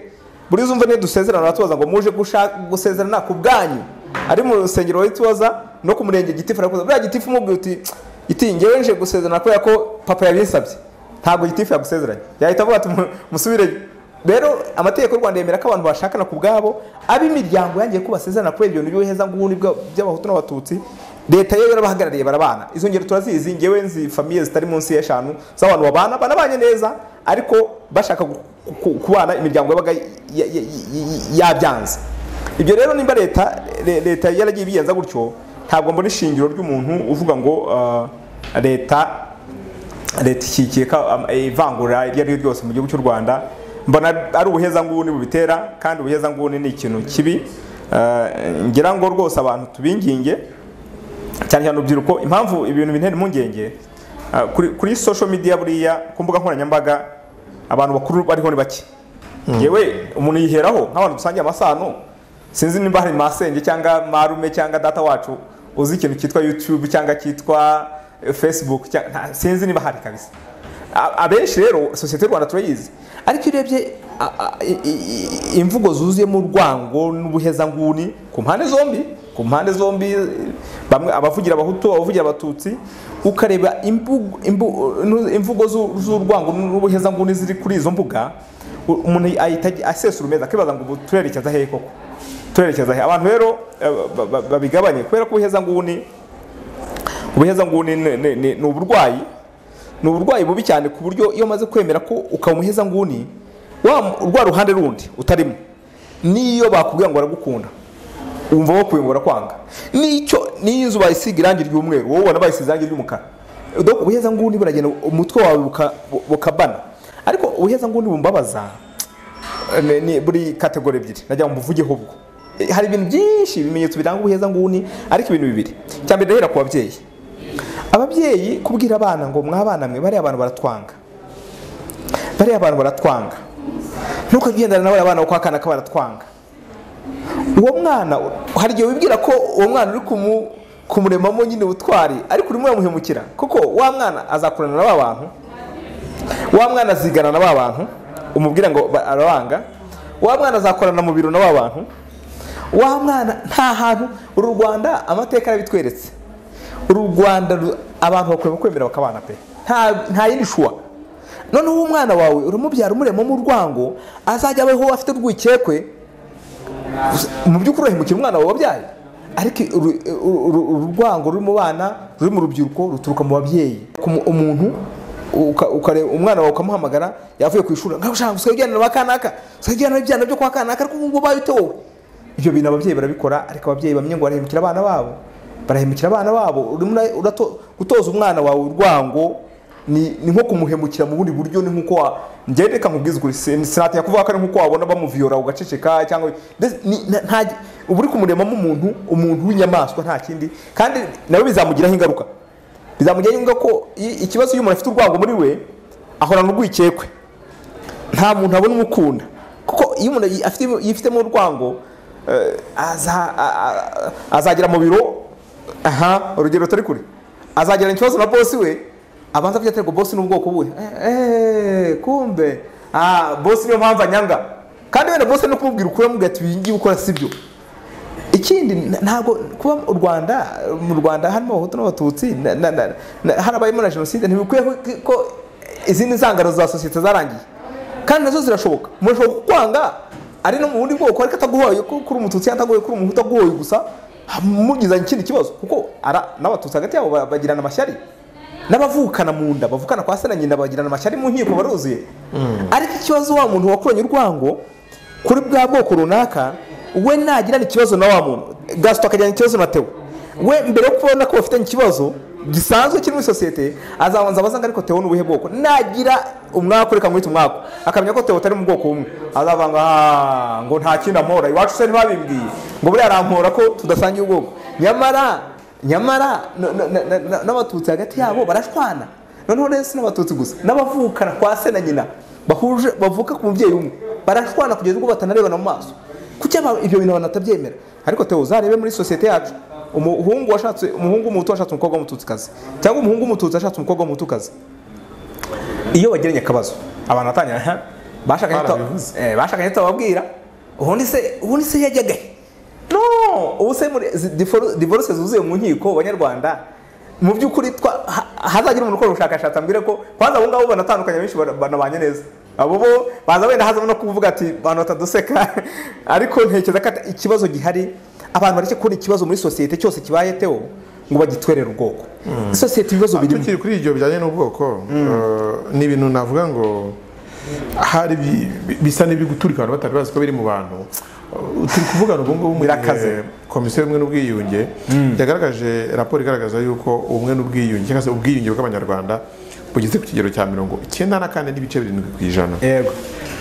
buri zumva niyo dusezerana baratubaza ngo muje gusha- gusezerana ku bwanyu ari mu rusengero baritubaza no ku murenge gitifu arakuza buriya gitifu umubwira uti iti ngewe nje gusezerana kubera ko papa yabinsabye ntabwo gitifu yagusezeranye yahita avuga ati "Mu- musubireyo rero amategeko y'u rwanda yemera ko abantu bashakana ku bwabo ab'imiryango yangiye ko basezerana kubera ibintu by'ubuhezanguni bwa- by'abahutu n'abatutsi leta yo yarabahagarariye barabana izo ngero turazizi ngewe nzi famiye zitari munsi y'eshanu z'abantu babana banabanye neza ariko bashaka gu- ku- kubana imiryango yabaga y- y- y- y- yabyanze ibyo rero nimba leta le- leta yaragiye ibigenza gutyo ntabwo mbona ishingiro ry'umuntu uvuga ngo ah, leta leta ishyigikiye ko am- ivangura iryo ari ryo ryose mu gihugu cy'u rwanda mbona ari ubuhezanguni bubitera kandi ubuhezanguni ni ikintu kibi Eh, ngira ngo rwose abantu tubinginge cyane cyane urubyiruko impamvu ibintu bintera impungenge ah, kuri, kuri social media buriya ku mbuga nkoranyambaga abantu bakuru bariho ni bake yewe umuntu yiheraho nk'abantu dusangiye amasano sinzi nimba hari masenge cyangwa marume cyangwa data wacu uzi ikintu cyitwa youtube cyangwa cyitwa eh, facebook cya- nta- sinzi niba hari kabisa A- abenshi rero sosiyete y'u rwanda turayizi ariko iyo urebye a- a- i- i- i- imvugo zuzuyemo urwango n'ubuhezanguni ku mpande zombi ku mpande zombi bamwe abavugira abahutu abavugira abatutsi ukareba imbugo- imbu- imvugo zu- z'urwango n'ubuhezanguni ziri kuri izo mbuga u- umuntu ahita asesura umeza akibaza ngo ubu turerekeza hehe koko turerekeza he abantu rero eh, ba- ba- babigabanye kubera ko ubuhezanguni ubuhezanguni ni- ni- ni ni uburwayi ni uburwayi bubi cyane ku buryo iyo umaze kwemera ko ukaba umuhezanguni wa rwa ruhande rundi utarimo n'iyo bakubwira ngo baragukunda wumva bakuyungura kwanga nicyo n'iyo inzu bayisiga irangi ry'umweru wowe ubona bayisize irangi ry'umukara donc ubuheza ngundi buragenda umutwe wawe buka- bu- bukabana ariko ubuheza ngundi bumbabaza ni- ni buri kategori ebyiri najya muvugeho ubwo Eh, hari ibintu byinshi ibimenyetso biranga ubuheza nguni ariko ibintu bibiri cya mbere ndahera ku babyeyi ababyeyi kubwira abana ngo mwabana mwe bariya abantu baratwanga bariya abantu baratwanga ntukagendana na bariya bana uko akana ka baratwanga uwo mwana hari igihe wibwira ko uwo mwana uri kumu- kumuremamo nyine ubutwari ariko urimo uramuhemukira kuko wa mwana azakurana na ba bantu wa mwana azigana na ba bantu umubwira ngo ba- arabanga wa mwana azakorana mu biro na ba bantu wa mwana nta hantu uru rwanda amateka yarabitweretse uru rwanda ru- abantu bakureba kwemera bakabana pe Nta- nta yindi shuwa noneho uwo mwana wawe uramubyara umuremamo urwango azajya abeho afite urwikekwe mu by'ukuri urahemukira umwana wawe wabyaye ariko uru- uru- uru- urwango ruri mu bana ruri mu rubyiruko ruturuka mu babyeyi Ku mu- umuntu uka- ukareba umwana wawe ukamuhamagara yavuye ku ishuri ngaho ushaka usigaye ujyana na ba kanaka usigaye ujyana n'ibyana byo kwa kanaka ariko ubu ngubu bayite wowe ibyo bintu ababyeyi barabikora ariko ababyeyi bamwe ngo barahemukira abana babo barahemukira abana babo urimo ura- urato- gutoza umwana wawe urwango ni ni nko kumuhemukira mu bundi buryo ni nkuko wa njyewe reka nkubwize ukuri sin- sinatinya kuvuga ko ari nkuko wabona bamuviyora ugaceceka cyangwa Mbese ni- nta- nta- uba uri kumuremamo umuntu umuntu w'inyamaswa nta kindi kandi nawe bizamugiraho ingaruka bizamugiraho ingaruka ko i- ikibazo iyo umuntu afite urwango muri we ahorana urwikekwe nta muntu abona umukunda kuko iyo umuntu afite- yifitemo urwango eh, aza- a- a- azagera mu biro aha urugero turi kure azagirana ikibazo na bosi we abanza kugira ngo bosi n'ubwoko buhe Eh, eh, kumbe ah bosi niyo mpamvu anyanga kandi wenda bosi no kumubwira ukuri amubwira ati ibi ngibi ukora sibyo ikindi n- ntabwo kuba u rwanda mu rwanda harimo abahutu n'abatutsi na- na- na- na- harabayemo na jenoside ntibikwiye ko- ko izindi nzangano za sosiyete zarangiye kandi nazo zirashoboka umuntu ashobora kukwanga ari no mu bundi bwoko ariko ataguhoye ko kuri umututsi ataguhoye kuri umuhutu aguhoye gusa mugizanye ikindi kibazo kuko ara- n'abatutsi hagati yabo ba- bagirana amashyari n'abavukana mu nda bavukana kwa se na nyina bagirana amashyari mu nkiko baruzuye ariko ikibazo wa muntu wakuranye urwango kuri bwa bwoko runaka we nagirana ikibazo na wa muntu gasito akagirana ikibazo na tewo we mbere yo kubona ko bafitanye ikibazo gisanzwe kiri muri sosiyete azabanza abaza ngo ariko tewo ni ubuhe bwoko nagira umwaku reka mwite umwaku akamenya ko tewo atari mu bwoko bumwe azava ngo "Ah, ngo nta kindi ampora iwacu se ntibabimbwiye ngo buriya arampora ko tudasangiye ubwoko nyamara nyamara no- no- na- na- na- n'abatutsi hagati yabo barashwana noneho rero si n'abatutsi gusa n'abavukana kwa se na nyina bahuje bavuka ku mubyeyi umwe barashwana kugeza ubwo batanarebana mu maso kuki aba- ibyo bintu abantu batabyemera ariko teo uzarebe muri sosiyete yacu umuhungu washatse umuhungu w'umuhutu washatse umukobwa w'umututsikazi cyangwa umuhungu w'umututsi washatse umukobwa w'umutukazi iyo bagiranye akabazo abantu batangira "Ha, bashakanye tuta- Barabivuze. eh, bashakanye tutababwira ubundi se ubundi se yajyaga he no ubu se muri zi- divoru- divorce zuzuye mu nkiko banyarwanda mu by'ukuri twa- ha- hazagira umuntu ukora ubushakashatsi ambwire ko kwanza abo ngabo banatandukanye benshi bara- banabanye neza abo bo baza wenda hazamo no kuvuga ati abantu bataduseka ariko ntekereza ko ata- ikibazo gihari abantu bareke kubona ikibazo muri sosiyete cyose kibaye teo ngo bagitwerere ubwoko isosiyete ibibazo birimo tukiri kuri ibyo bijyanye n'ubwoko eh, ni ibintu navuga ngo hari bi- bi- bisa n'ibiri guturika abantu batari bazi ko biri mu bantu Eh, turi kuvugana ubu ngubu mu Birakaze. gihe komisiyo y'ubumwe n'ubwiyunge yagaragaje raporo igaragaza yuko ubumwe n'ubwiyunge cyangwa se ubwiyunge bw'abanyarwanda bugeze ku kigero cya mirongo icyenda na kane n'ibice birindwi ku ijana yego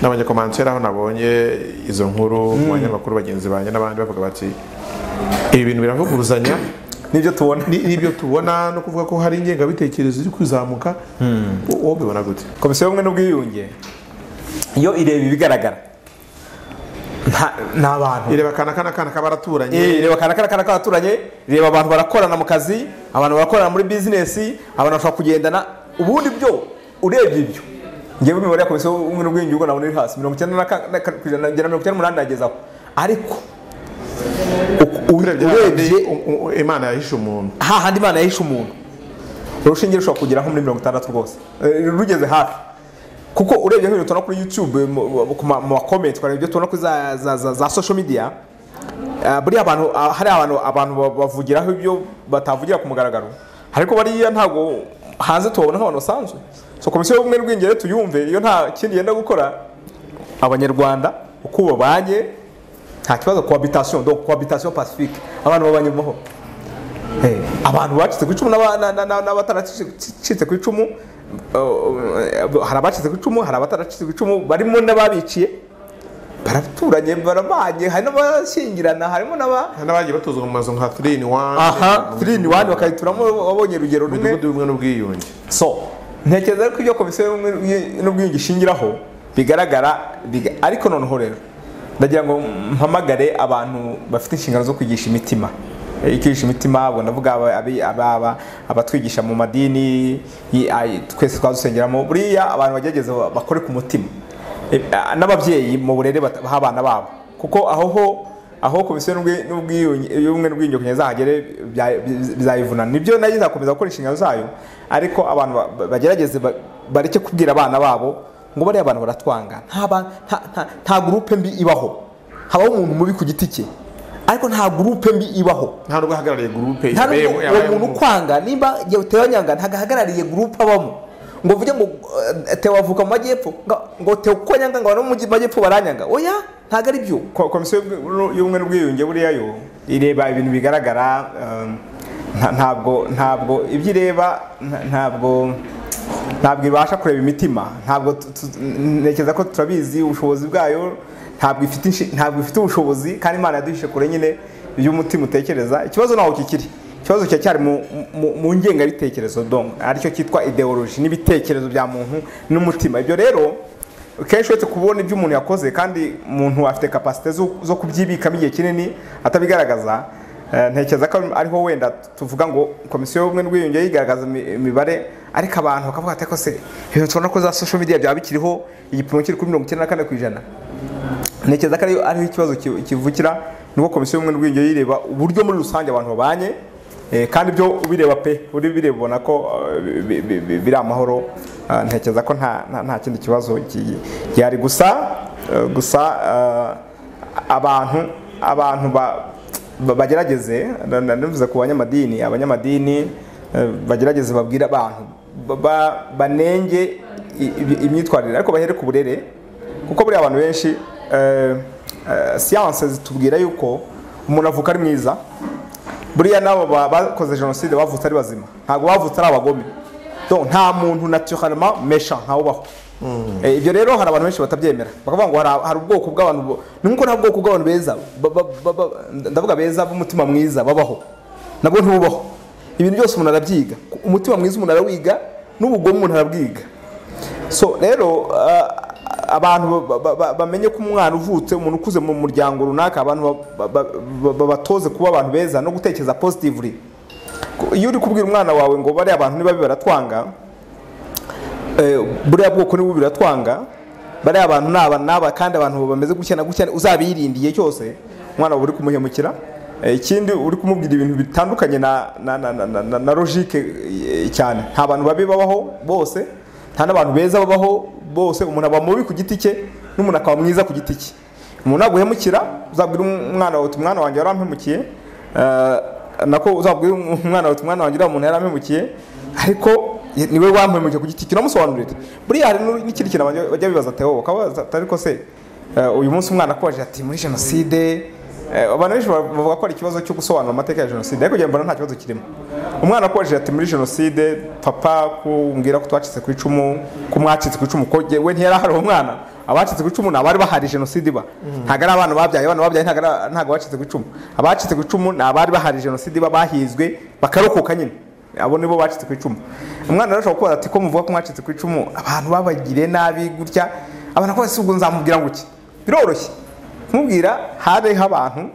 n'abanyakomanseri aho nabonye izo nkuru mu banyamakuru bagenzi banjye n'abandi bavuga bati ibi bintu biravuguruzanya nibyo tubona ni nibyo tubona no kuvuga ko hari ingengabitekerezo iri kuzamuka wowe ubibona gute komisiyo y'ubumwe n'ubwiyunge iyo ireba ibigaragara nta- ni abantu ireba akana kana kana k'abaraturanyi Eh, reba kana kana kana k'abaturanye reba abantu barakorana mu kazi abantu barakorana muri bizinesi abantu bashobora kugendana ubundi byo urebye ibyo ngewe imibare ya komisiyo y'ubumwe n'ubwiyunge ubwo nabona iri hasi mirongo icyenda na ka- na ka- ku ijana kugera mirongo icyenda n'umunani nagezaho ariko u- u- urebye urebye hahandi u- u- imana yahishe umuntu hahandi imana yahishe umuntu urushinge rushobora kugera nko muri mirongo itandatu rwose Eh, rugeze hafi kuko urebye nk'ibintu tubona kuri youtube mu- mu- ku ma- mu makomenti ukareba ibyo tubona kuri za- za- za za social media Ah, buriya abantu ah, hari abantu abantu ba- bavugiraho ibyo batavugira ku mugaragaro ariko bariya ntabwo hanze tubabona nk'abantu basanzwe so komisiyo y'ubumwe n'ubwiyunge rero tuyumve iyo nta kindi yenda gukora abanyarwanda uko babanye nta kibazo cohabitation donc cohabitation pacifique abantu babanye mu mahoro abantu bacitse ku icumu n'aba- na- na- na- n'abataracitse ku icumu uh, hari abacitse ku icumu hari abataracitse ku icumu barimo n'ababiciye baraturanye barabanye hari n'abashyingirana harimo n'aba hari n'abagiye batuzwa mu mazu nka 3 in 1 aha 3 in 1 bakayituramo wabonye urugero rumwe mu midugudu y'ubumwe n'ubwiyunge so ntekereza ko ibyo komisiyo y'ubumwe n'ubwiyunge ishingiraho bigaragara biga- ariko noneho rero ndagira ngo mpamagare abantu bafite inshingano zo kwigisha imitima Eh, kwigisha imitima ubwo ndavuga aba- abi- ababa abatwigisha mu madini yi- ay- twese twadusengeramo buriya abantu bagerageza bakore ku mutima Eh, ah, n'ababyeyi mu burere bata- baha abana babo kuko aho ho aho komisiyo n'ubwi- n'ubwiyunge- y'ubumwe n'ubwiyunge kugira izahagere bya- bi- bizayivunana nibyo nayo izakomeza gukora inshingano zayo ariko abantu ba- ba- bagerageze ba- bareke kubwira abana babo ngo bariya abantu baratwanga nta ba- nta- nta- nta gurupe mbi ibaho habaho umuntu mubi ku giti cye ariko nta gurupe mbi ibaho nta n'ubwo ahagarariye gurupe nta yabaye- n'ubwo uwo yabaye muntu mu- ukwanga nimba igihe utebanyanga ntagahagarariye gurupe abamo ngo uvuge ngo eh, Theo avuka mu majyepfo ngo- ngo Theo uko anyanga ngo abantu bo mu majyepfo baranyanga oya ntabwo ari byo komisiyo y'ubumwe n'ubwiyunge buriya yo ireba ibintu bigaragara ntabwo ntabwo ibyo ireba ntabwo ntabwo ibasha kureba imitima ntabwo tu- tu- ntekereza ko turabizi ubushobozi bwayo ntabwo ifite inshi- ntabwo ifite ubushobozi kandi imana yaduhishe kure nyine ibyo umutima utekereza ikibazo ntaho kikiri ikibazo kiracyari mu- mu- mu ngengabitekerezo donc aricyo cyitwa ideoloji n'ibitekerezo bya muntu n'umutima ibyo rero kenshi uretse kubona ibyo umuntu yakoze kandi umuntu afite kapasite zo- zo kubyibikamo igihe kinini atabigaragaza eh, ntekereza ko ariho wenda tuvuga ngo komisiyo y'ubumwe n'ubwiyunge yigaragaza imi- imibare ariko abantu bakavuga ati "Ariko se ibintu tubona ko za social media byaba bikiriho igipimo kiri kuri mirongo icyenda na kane ku ijana ntekereza ko ariyo- ariho ikibazo ki- kivukira nuko komisiyo y'ubumwe n'ubwiyunge yireba uburyo muri rusange abantu babanye eh, kandi ibyo ubireba pe uri bireba ubona ko eh, bi- bi- bi- biri amahoro Ah, ntekereza ko nta nta- nta kindi kibazo ki- gihari gusa eh, gusa eh, abantu abantu ba- ba- bagerageze na- na- navuze ku banyamadini abanyamadini eh, bagerageze babwire abantu ba- ba- banenge i- i- imyitwarire ariko bahere ku burere kuko buriya abantu benshi eh, eh, siyanse zitubwira yuko umuntu avuka ari mwiza buriya nabo ba- bakoze jenoside bavutse ari bazima ntabwo bavutse ari abagome Donc, nta muntu naturellement méchant ntawubaho Eh, ibyo rero hari abantu benshi batabyemera bakavuga ngo hari- hari ubwoko bw'abantu bo- ni nk'uko nta bwoko bw'abantu beza ba- ba- ba- ba- ndavuga beza b'umutima mwiza babaho nabwo ntububaho ibintu byose umuntu arabyiga umutima mwiza umuntu arawiga n'ubugome umuntu arabwiga so rero ah, abantu ba- ba- ba- bamenye ko umwana uvutse umuntu ukuze mu muryango runaka abantu ba- ba- ba- babatoze kuba abantu beza no gutekereza positively Ku- iyo uri kubwira umwana wawe ngo bariya abantu nibabi baratwanga eh, buriya bwoko nibubi biratwanga bariya abantu ni aba n'aba kandi abantu bameze gutya na gutya uzabirindiye cyose umwana wawe uri kumuhemukira Eh, ikindi uri kumubwira ibintu bitandukanye na na na na, na, na, na logique eh, cyane nta bantu babi babaho bose nta n'abantu beza babaho bose umuntu aba mubi ku giti cye n'umuntu akaba mwiza ku giti cye umuntu naguhemukira uzabwira umwana wawe uti umwana wanjye warampemukiye Eh, nako uzabwira umwana wawe uti umwana wanjye uriya muntu yarampemukiye ariko niwe wampemukiye ku giti cye uramusobanurira buriya hari n'u- n'ikindi kintu bajya- bajya bibaza tewo bakabaza ati, ariko se Eh, uyu munsi umwana akubajije ati muri jenoside eh, abantu benshi bav- bavuga ko ari ikibazo cyo gusobanura amateka ya jenoside ariko njye mbona nta kibazo kirimo umwana akubajije ati muri jenoside papa kumbwira ko twacitse ku icumu ko mwacitse ku icumu ko jye- we ntiyari ahari uwo mwana abacitse ku icumu ni abari bahari jenoside iba ntabwo ari abana babyaye abana babyaye ntabwo ari- ntabwo abacitse ku icumu abacitse ku icumu ni abari bahari jenoside iba bahizwe bakarokoka nyine abo nibo bacitse ku icumu umwana rero ashobora kubaza ati ko muvuga ko mwacitse ku icumu abantu babagiriye nabi gutya abantu akora si ubwo nzamubwira ngo iki biroroshye kumubwira hariho abantu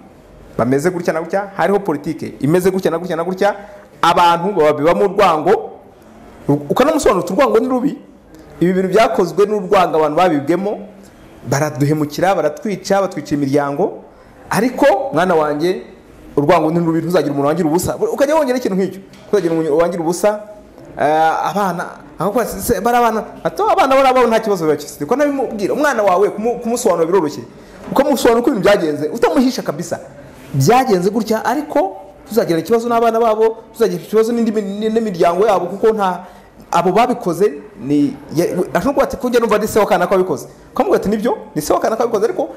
bameze gutya na gutya hariho politike imeze gutya na gutya na gutya abantu babibamo urwango ukanamusobanurira urwango ni rubi ibi bintu byakozwe n'urwango abantu babibwemo baraduhemukira baratwica batwica imiryango ariko mwana wanjye urwango ni rubi ntuzagira umuntu wangira ubusa ukajya wongera ikintu nk'icyo ntuzagira umuntu wangira ubusa eh, abana akakubaza, "Se, bari abana ati "Oh, abana bari ababo nta kibazo bibakifite ko nabimubwira umwana wawe kumu- kumusobanura biroroshye ukamusobanura uko ibintu byagenze utamuhisha kabisa byagenze gutya ariko tuzagira ikibazo n'abana babo tuzagira ikibazo n'indi mi- ni- n'imiryango yabo kuko nta abo babikoze ni ya- we- ashobora kuba ati kujya numva ni se wa kanaka wabikoze ukamubwira ati nibyo ni se wa kanaka wabikoze ariko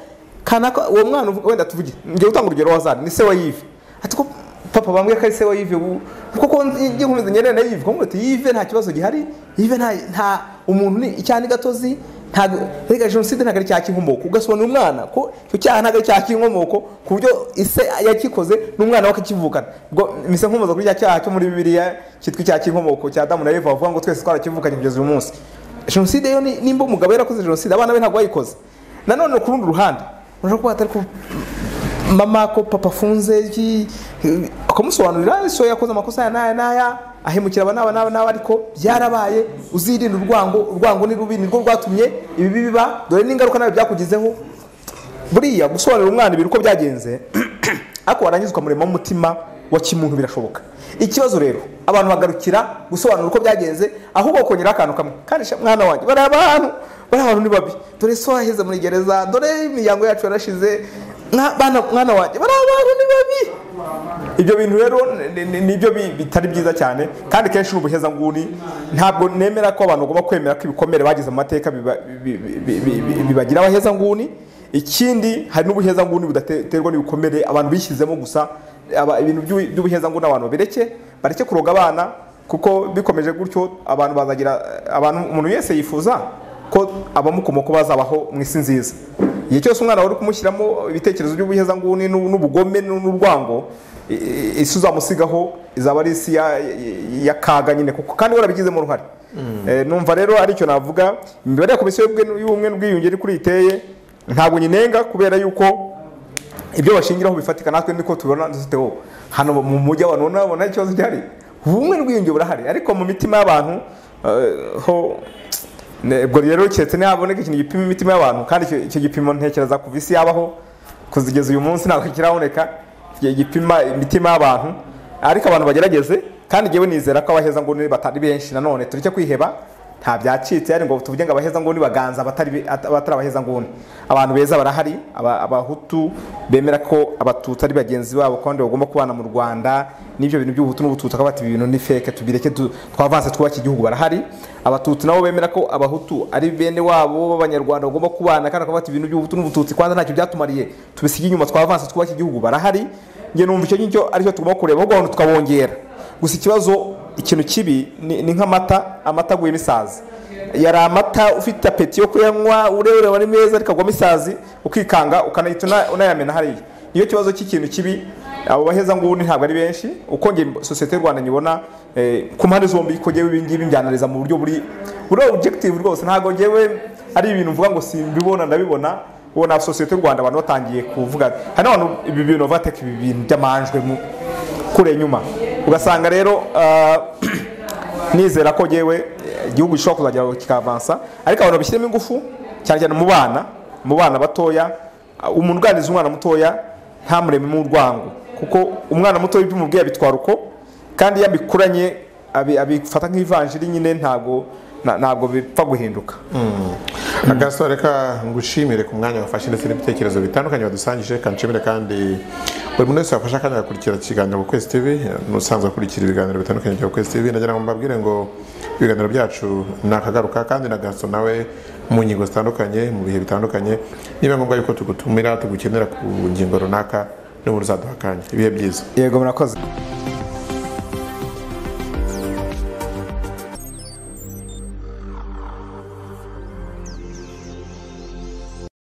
kanaka uwo mwana uvuga- wenda tuvuge ngiye gutanga urugero wa zari ni se wa yivi ati ko papa bambwira ko ari se wa yive ubu kuko njye nkomeza ngerere na yive kuko yive nta kibazo gihari yive nta nta umuntu ni icyana gatozi ntabwo reka jenoside ntabwo ari icyaha cy'inkomoko ugasobanura umwana ko icyo cyaha ntabwo ari icyaha cy'inkomoko ku buryo ise yakikoze n'umwana we akakivukana ubwo mise nkomoza kuri cya cyaha cyo muri bibiliya cyitwa icyaha cy'inkomoko cya damu na eva bavuga ngo twese twarakivukanye kugeza uyu munsi jenoside yo ni- nimba umugabo yarakoze jenoside abana be ntabwo bayikoze nanone ku rundi ruhande urashobora kuba hatari ku mama ko papa afunze iki ukamusobanurira so yakoze amakosa aya n'aya n'aya ahemukira aba n'aba n'aba n'aba ariko byarabaye uzirinde urwango urwango ni rubi nirwo rwatumye ibibi biba dore n'ingaruka nawe byakugezeho buriya gusobanurira umwana ibintu uko byagenze ariko warangiza ukamurema umutima wa kimuntu birashoboka ikibazo rero abantu bagarukira gusobanura uko byagenze ahubwo bakongeraho akantu kamwe kandi sha mwana wanjye bari abantu bari abantu ni babi dore so waheze muri gereza dore imiryango yacu yarashize Mwa- bana- mwana wanjye bari abantu ni babi ibyo bintu rero ni- ni- nibyo bi- bitari byiza cyane kandi kenshi ni ubuhezanguni ntabwo nemera ko abantu bagomba kwemera ko ibikomere bagize mu mateka biba- bi- bi- bi- bi- bi- bibagira abahezanguni ikindi hari n'ubuhezanguni budaterwa n'ibikomere abantu bishyizemo gusa aba- ibintu by'ubu- by'ubuhezanguni abantu babireke bareke kuroga abana kuko bikomeje gutyo abantu bazagira abantu umuntu wese yifuza ko abamukomoka bazabaho mu isi nziza igihe cyose umwana wari kumushyiramo ibitekerezo by'ubuhezanguni n'u- n'ubugome n'u- n'urwango i- i- isi uzamusigaho izaba ari isi ya- ya- y'akaga nyine kuko kandi warabigizemo uruhare Eh, numva rero aricyo navuga imibare ya komisiyo y'ubwe- y'ubumwe n'ubwiyunge iri kuri iteye ntabwo nyinenga kubera yuko ibyo bashingiraho bifatika natwe niko tubibona dufite wowe hano mu mujyi abantu ubona babona ikibazo gihari ubumwe n'ubwiyunge burahari ariko mu mitima y'abantu eh, ho ne- ubwo rero keretse ntihaboneka ikintu gipima imitima y'abantu kandi icyo- icyo gipimo ntekereza kuva isi yabaho kuzigeza uyu munsi ntabwo kiraboneka gi- gipima imitima y'abantu ariko abantu bagerageze kandi ngewe nizera ko abaheza nguni batari benshi nanone tureke kwiheba nta byacitse ari ngo tuvuge ngo abaheza nguni baganza abatari be- at- abatari abaheza nguni abantu beza barahari aba- abahutu bemera ko abatutsi ari bagenzi babo kandi bagomba kubana mu rwanda n'ibyo bintu by'ubuhutu n'ubututsi bakaba bati ibi bintu ni feke tubireke tu- twavanse twubake igihugu barahari abatutsi nabo bemera ko abahutu ari bene wabo b'abanyarwanda bagomba kubana kandi bakaba bati ibintu by'ubuhutu n'ubututsi kwanza ntacyo byatumariye tubisige inyuma twavanse twubake igihugu barahari njye numva icyo ngicyo aricyo tugomba kureba ahubwo abantu tukabongera gusa ikibazo ikintu kibi ni ni nk'amata amata aguyemo isazi yari amata ufite apeti yo kuyanywa ureba ari meza ariko agwamo isazi ukikanga ukanahita una- unayamena hariya niyo kibazo cy'ikintu kibi abo baheza nguni ntabwo ari benshi uko nge sosiyete y'u rwanda nyibona eh, ku mpande zombi ko ngewe ibi ngibi mbyanariza mu buryo buri buri objective rwose ntabwo ngewe ari ibintu mvuga ngo simbibona ndabibona uwo na sosiyete y'u rwanda abantu batangiye kuvuga hari n'abantu ibi bintu bavuga ati, ibi bintu by'amanjwe mu kure nyuma ugasanga rero ah, nizera ko ngewe eh, igihugu gishobora kuzagera kikavansa ariko abantu babishyiremo ingufu cyane cyane mu bana mu bana batoya ah, umuntu uganiriza umwana mutoya ntamurememo urwango kuko umwana mutoya ibyo umubwiye abitwara uko kandi iyo abikuranye abi- abifata nk'ivanjiri nyine ntabwo na- ntabwo bipfa guhinduka agasore reka ngushimire ku mwanya wafashe ndetse n'ibitekerezo bitandukanye wadusangije kanshimire kandi buri muntu wese wafashe akanya agakurikira ikiganiro ku kwezi tv n'usanzwe akurikira ibiganiro bitandukanye bya kwezi tv nagira ngo mbabwire ngo ibiganiro byacu ni akagaruka kandi na gaso nawe mu ngingo zitandukanye mu bihe bitandukanye niba ngombwa yuko tugutumira tugukenera ku ngingo runaka n'ubu uzaduha akanya ibihe byiza yego murakoze